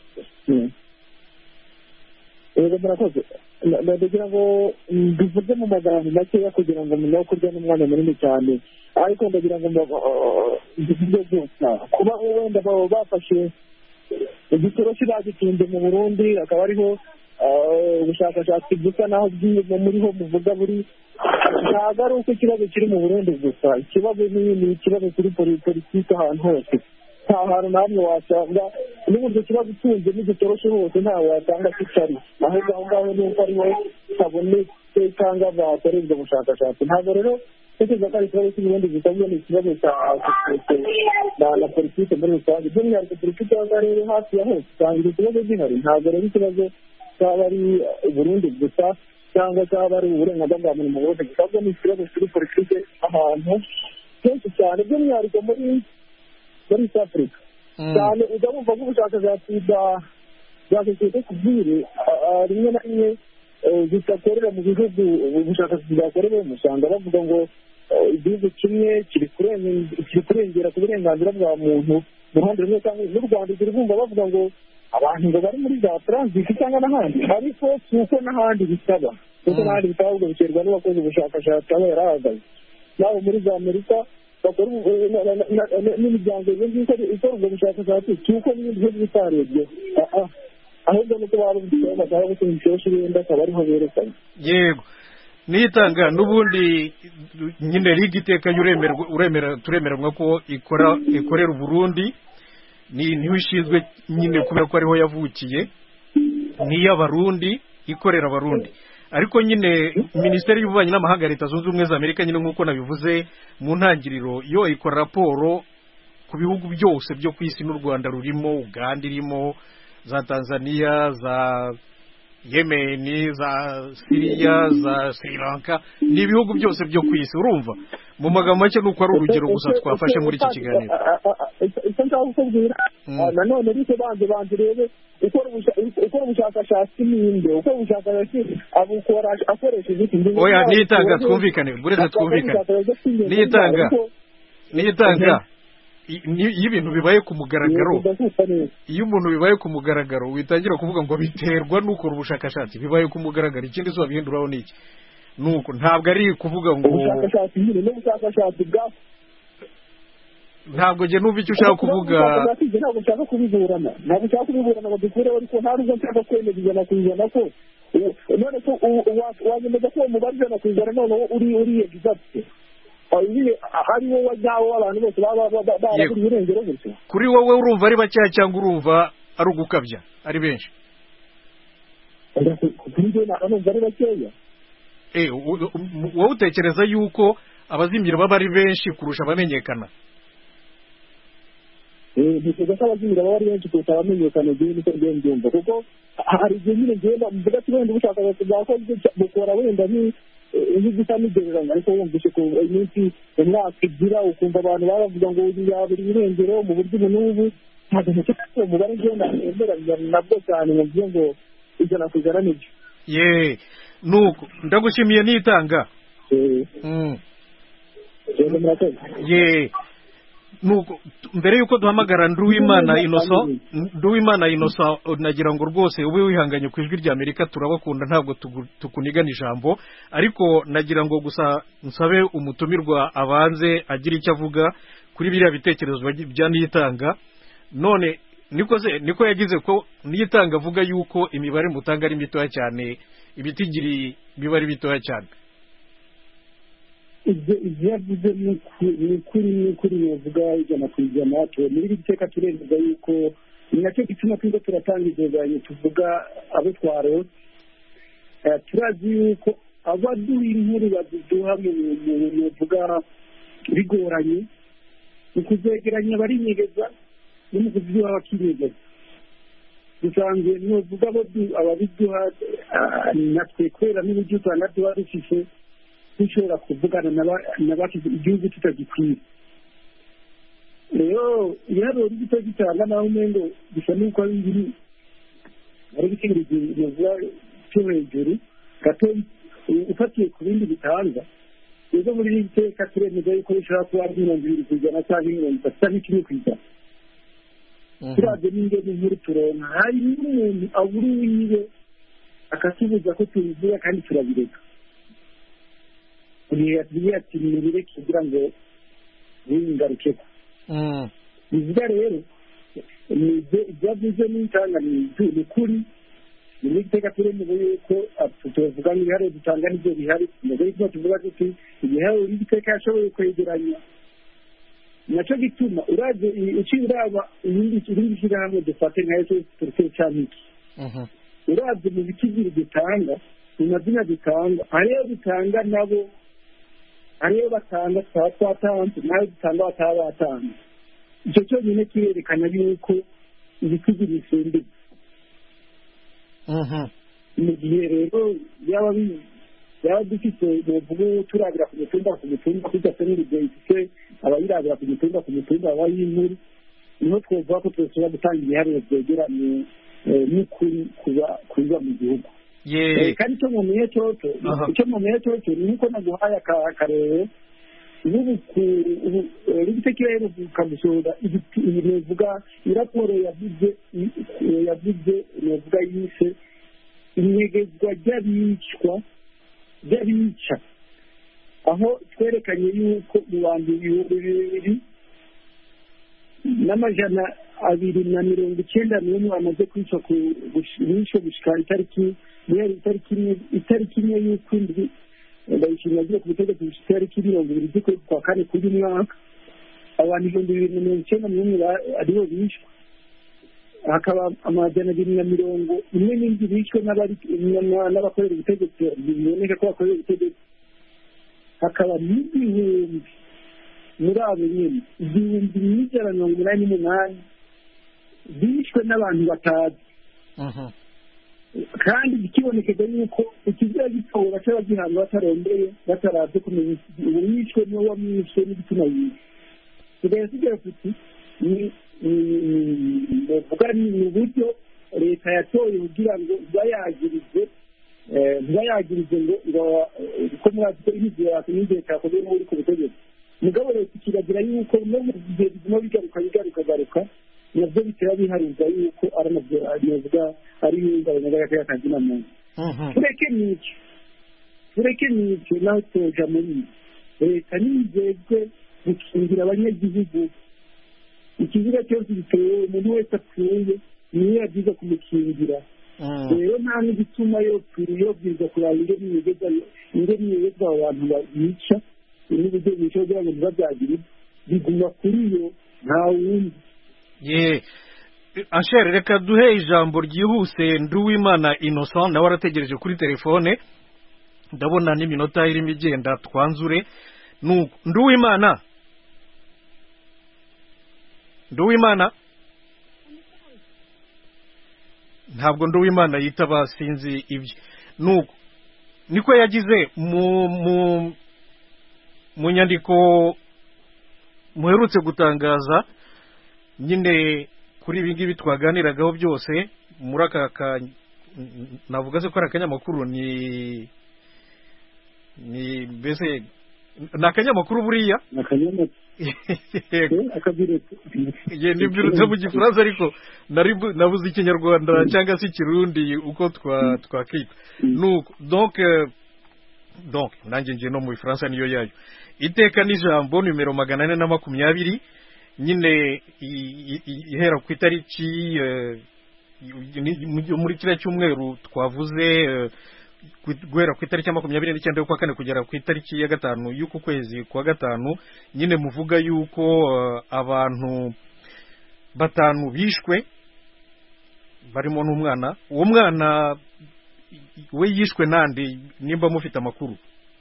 yego murakoze ndagira ngo mbivuge mu magambo makeya kugira ngo mumenye kurya n'umwanya munini cyane ariko ndagira ngo mbivuge gusa kuba wenda baba bafashe igitoroshi bagitunze mu burundi akaba ariho ubushakashatsi busa naho muriho muvuga buri ntabwo ari uko ikibazo kiri mu burundi gusa ikibazo ni ikibazo kuri politiki ahantu hose nta hantu na hamwe wasanga n'uburyo kibazo utunze n'igitoroshe hose ntawe wasanga kitari ahubwo aho ngaho ni uko ariho habonetse cyangwa bakorera ubwo bushakashatsi ntabwo rero tekereza ko ari ikibazo cy'uburundi gusa ahubwo ni ikibazo cya na politiki muri rusange by'umwihariko politiki y'akarere hafi ya hose usanga icyo kibazo gihari ntabwo rero ikibazo cyaba ari uburundi gusa cyangwa cyaba ari uburenganzira bwa muntu mu burundi gusa ahubwo ni ikibazo kuri politiki ahantu kenshi cyane by'umwihariko muri muri east africa cyane ujya wumva nk'ubushakashatsi bwa bwa sosiyete sivire rimwe na rimwe zidakorera mu bihugu ubushakashatsi bwakorewemo usanga bavuga ngo igihugu kimwe kiri kurengera ku burenganzira bwa muntu mu ruhande rumwe cyangwa n'u rwanda ugera bumva bavuga ngo abantu ngo bari muri za taransiti cyangwa n'ahandi ariko si uko n'ahandi bisaba kuko n'ahandi bisaba ahubwo biterwa n'uwakoze ubushakashatsi aba yarahagaze nawe muri za amerika bakora n'imiryango ikora ubwo bushakashatsi si uko n'ibindi bihugu bitarebye ahubwo nuko baba bafite bashaka gutunga ikiroshe wenda akaba ariho berekana yego nitanga n'ubundi nyine liga iteka uremera turemeranywa ko ikora ikorera uburundi niho ishinzwe nyine kubera ko ariho yavukiye n'iy'abarundi ikorera abarundi ariko nyine minisiteri y'ububanyi n'amahanga ya leta zunze ubumwe za amerika nyine nk'uko nabivuze mu ntangiriro yo ikora raporo ku bihugu byose byo ku isi n'u rwanda rurimo uganda irimo za tanzania za yemeni za siriya za sri lanka ni ibihugu byose byo ku isi urumva mu magambo make ni uko ari urugero gusa twafashe muri iki kiganiro icyo nshaka kukubwira nanone bityo banze banze urebe ukora ubushakashatsi ninde ukora ubushakashatsi abukora akoresheje iki oya niyitanga twumvikane buretse twumvikane niyitanga niyitanga i- ni- iyo ibintu bibaye ku mugaragaro Yego, ndakumva neza iyo umuntu bibaye ku mugaragaro witangira kuvuga ngo biterwa n'ukora ubushakashatsi bibaye ku mugaragaro ikindi se wabihinduraho ni iki nuko ntabwo ari kuvuga ngo ubushakashatsi nyine n'ubushakashatsi bwa ntabwo njye numva icyo ushaka kuvuga ubushakashatsi njye ntabwo nshaka kubiburana ntabwo nshaka kubiburana ngo dukureho ariko nta nubwo nshaka kwemeza ijana ku ijana ko u- none ko u- wa- wanyemeza ko uwo mubare ijana ku ijana noneho uri uri egizagite hari wowe nyawo w'abantu bose baba ba- ba- baraburiye irengero gutyo kuri wowe urumva ari bakeya cyangwa urumva ari ugukabya ari benshi kuri njye ntabwo numva ari bakeya Eh, u- u- wowe utekereza yuko abazimira baba ari benshi kurusha abamenyekana ntekereza ko abazimira baba ari benshi kurusha abamenyekana igihe niko ngiye mbyumva kuko hari igihe nyine ngenda mvuga ati wenda ubushakashatsi bwakozwe bukora wenda ni nk'igisa n'igereranya ariko wumvise ko iminsi umwaka igira ukumva abantu baba bavuga ngo uyu yabura irengero mu buryo ubu n'ubu ntabwo ntekereza ko uwo mubare ngenda nemeranya nabwo cyane ngo mvuge ngo ijana ku ijana nibyo ye nuko ndagushimiye nitanga Eh, Mm. rero murakoze ye nuko t- mbere yuko duhamagara nduwimana inoso nduwimana inoso nagira ngo rwose ube wihanganye ku ijwi rya amerika turabakunda ntabwo tugu- tukunigana ijambo ariko nagira ngo gusa nsabe umutumirwa abanze agira icyo avuga kuri biriya bitekerezo bagi- bya niyitanga none niko se niko yagize ko niyitanga avuga yuko imibare mutanga ari mitoya cyane ibitigiri biba ari bitoya cyane ibyo ibyo yavuze ni uku- ni ukuri ni ukuri bivuga ijana ku ijana tu- muri iri teka turemeza yuko ni nacyo gituma turiko turatanga igereranyo tuvuga abo twarose Eh, turazi yuko abaduha inkuru baduduha mu mu- muvuga bigoranye mu kuzegeranya barinyegeza no mu kuziduha bakinyegeza dusanzwe nuvuga abo du- ababiduha ah, natwe kubera n'uburyo usanga tuba dufise dushobora kuvugana n'aba- n'abashyize igihugu tutagikwiye rero ibiharuro gito gitanga naho umengo bisa n'uko ari biri ari ibitekerezo cyo hejuru gato u- ufatiye ku bindi bitanga rero muri iri teka turemeza yuko bishobora kuba ari mirongo ibiri ku ijana cyangwa mirongo itatu cyangwa kimwe ku ijana turabye n'ingene nkuru turonka hari n'umuntu abura uwiwe akatubuza ko tubivuga kandi turabireka igihe yatubwiye ati mubireke kugira ngo wingarukeko Mm. bivuga rero ni ibyo ibyo avuze n'itanga ni ibyo- ni ukuri ni muri iteka turemeza yuko atu- tuvuga ngo ibiharuro dutanga nibyo bihari mbere y'uko tuvuga tuti ibiharuro y'igiteka yashoboye kwegeranya nacyo gituma uraje uciye uraba irindi irindi shyirahamwe dufate nka ese turutse cyane iki Mhm. urabye mu bikigiri dutanga mu mazina dutanga hariyo dutanga nabo hariyo batanga tukaba twatanze nayo dutanga bataba batanze icyo cyonyine kirerekana yuko ibikigiri bisumbye Mhm. mu gihe rero yaba bi- yaba dufite muvuga turabira ku mitumba ku mitumba tudafite n'urugero ifite abayirabira ku mitumba ku mitumba aba y'inkuru niho twovuga ko twashobora gutanga ibiharuro byegeranye eh, n'ukuri kuba kuba mu gihugu ye Eh, kandi icyo mumenye cyoco Aha. icyo mumenye cyoco ni uko naguhaye aka- akarere n'ubu rigitekereje ruvuka gusohora bivuga iraporo yavuze i- yavuze yavuga yise inyegezwa ry'abicwa ry'abica aho twerekanye yuko mu bantu ibihumbi bibiri n'amajana abiri na mirongo icyenda n'umwe bamaze kwica ku bisho gushika itariki guhera itariki imwe itariki imwe y'ukwindwi ndayishimira agiye ku butegetsi gushika itariki mirongo ibiri z'ukwezi kwa kane k'uyu mwaka abantu ibihumbi bibiri na mirongo icyenda n'umwe ba- aribo bishwe hakaba amajana abiri na mirongo imwe n'indwi bishwe n'abari- na- n'abakorera ubutegetsi biboneka ko bakorera ubutegetsi hakaba n'ibihumbi muri abo nyine igihumbi n'ijana na mirongo inani n'umunani bishwe n'abantu batazi Mhm. kandi bikibonekeza yuko ikizira gitora cyaba gihanwa batarondeye bataraze kumenya ubu yishwe n'uwo wamwishe n'igitsina yiwe tugaye tugira tuti ni ni- bavuga ni ni uburyo leta yatoye kugira ngo iba yagirize eh, iba yagirize ngo ngo eh, ko mwazi ko imiziro yacu n'igihe cyakozwe n'uri ku butegetsi mugabo leta ikiragira yuko no mu gihe biguma bigaruka bigaruka garuka nabyo bitera biharuza yuko ari nabyo navuga ari ihungabanya ry'akazi na muntu tureke n'icyo tureke n'icyo naho toja muri ibi leta nizezwe gukingira abanyagihugu ikiziga cyose gitewe umuntu wese apfuye niyo yabyiza kumukingira rero nta n'igituma yobwiza kuraba ingene niyegeza abo bantu bica n'uburyo bica kugira ngo ntibabyagire biguma kuri yo nta wundi ye ashere reka duhe ijambo ryihuse nduwimana innocent nawe arategereje kuri telefone ndabona n'iminota irimo igenda twanzure nduwimana nduwimana ntabwo nduwimana yitaba sinzi ibye nuko niko yagize mu mu mu nyandiko muherutse gutangaza nyine kuri ibi ngibi twaganiragaho byose muri aka ka navuga se ko ari akanyamakuru ni ni mbese ni akanyamakuru buriya ni akanyamakuru ye nibyirutse mu gifaransa ariko nabuze ikinyarwanda cyangwa se ikirundi uko twakita nuko donc donc nanjye ngiye no mu ifaransa niyo yayo iteka n'ijambo nimero magana ane na makumyabiri nyine ihera ku itariki muri kiriya cyumweru twavuze guhera ku itariki ya makumyabiri n'icyenda y'ukwa kane kugera ku itariki ya gatanu y'uku kwezi kwa gatanu nyine muvuga yuko abantu batanu bishwe barimo n'umwana uwo mwana we yishwe nande nimba mufite amakuru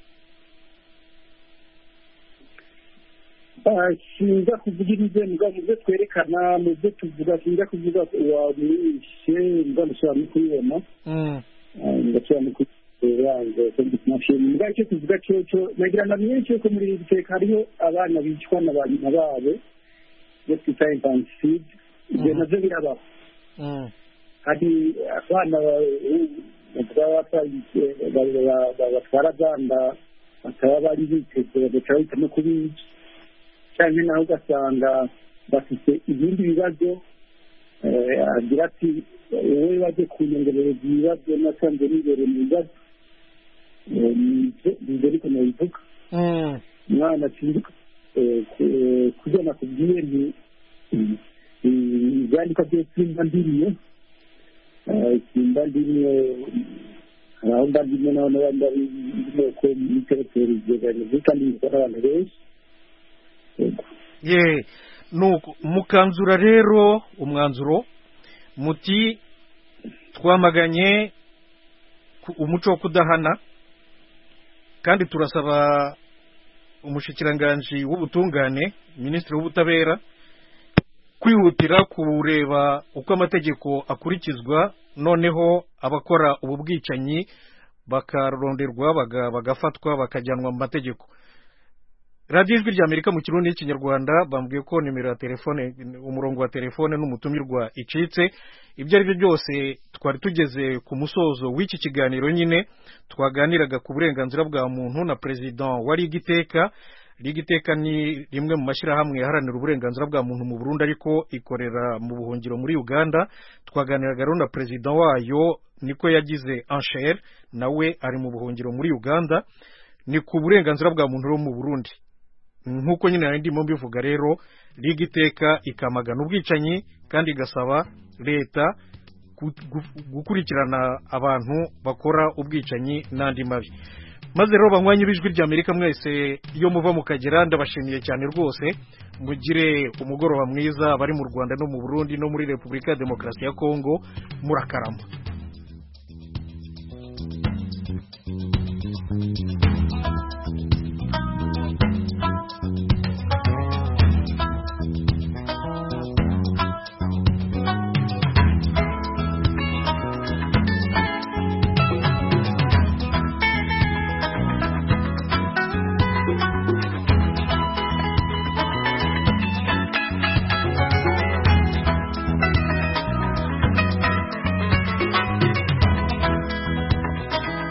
sinza kuvuga ibigembwa mu byo twerekana mu byo tuvuga sinza kuvuga wamwishe ndashobora no kubibona ndashobora no kubibona mbwa icyo tuvuga cyo nagira ngo myinshi yuko muri iri teka hariho abana bicwa na ba nyina babo iyo twita infanticide ibyo nabyo birabaho hari abana batwara abana bakaba bari biteze bagaca bahitamo kubica cyane nawe ugasanga bafite ibindi bibazo agira ati wowe bajye kunyongerereza ibibazo nasanze nibere mu bibazo nibyo ariko nabivuga umwana akinduka kubyo nakubwiye ni ibyandika byose simba ndimwe simba ndimwe hari aho mba ndimwe naho n'abandi bari inteko y'itereferi zeganize kandi bikora abantu benshi ye nuko mukanzura rero umwanzuro muti twamaganye umuco wo kudahana kandi turasaba umushikiranganji w'ubutungane minisitiri w'ubutabera kwihutira kureba uko amategeko akurikizwa noneho abakora ubu bwicanyi bakaronderwa bagafatwa bakajyanwa mu mategeko radiyo ijwi ry'amerika mu kirundi n'ikinyarwanda bambwiye ko nimero ya telefone umurongo wa telefone n'umutumirwa icitse ibyo ari byo byose twari tugeze ku musozo w'iki kiganiro nyine twaganiraga ku burenganzira bwa muntu na perezida wa liga iteka liga iteka ni rimwe mu mashyirahamwe yaharanira uburenganzira bwa muntu mu burundi ariko ikorera mu buhungiro muri uganda twaganiraga rero na perezida wayo niko yagize anshere nawe ari mu buhungiro muri uganda ni ku burenganzira bwa muntu rero mu burundi nk'uko nyine nari ndimo mbivuga rero liga iteka ikamagana ubwicanyi kandi igasaba leta gukurikirana abantu bakora ubwicanyi n'andi mabi maze rero banywanyi b'ijwi ry'amerika mwese iyo muva mukagera ndabashimiye cyane rwose mugire umugoroba mwiza bari mu rwanda no mu burundi no muri repubulika ya demokarasi ya kongo murakarama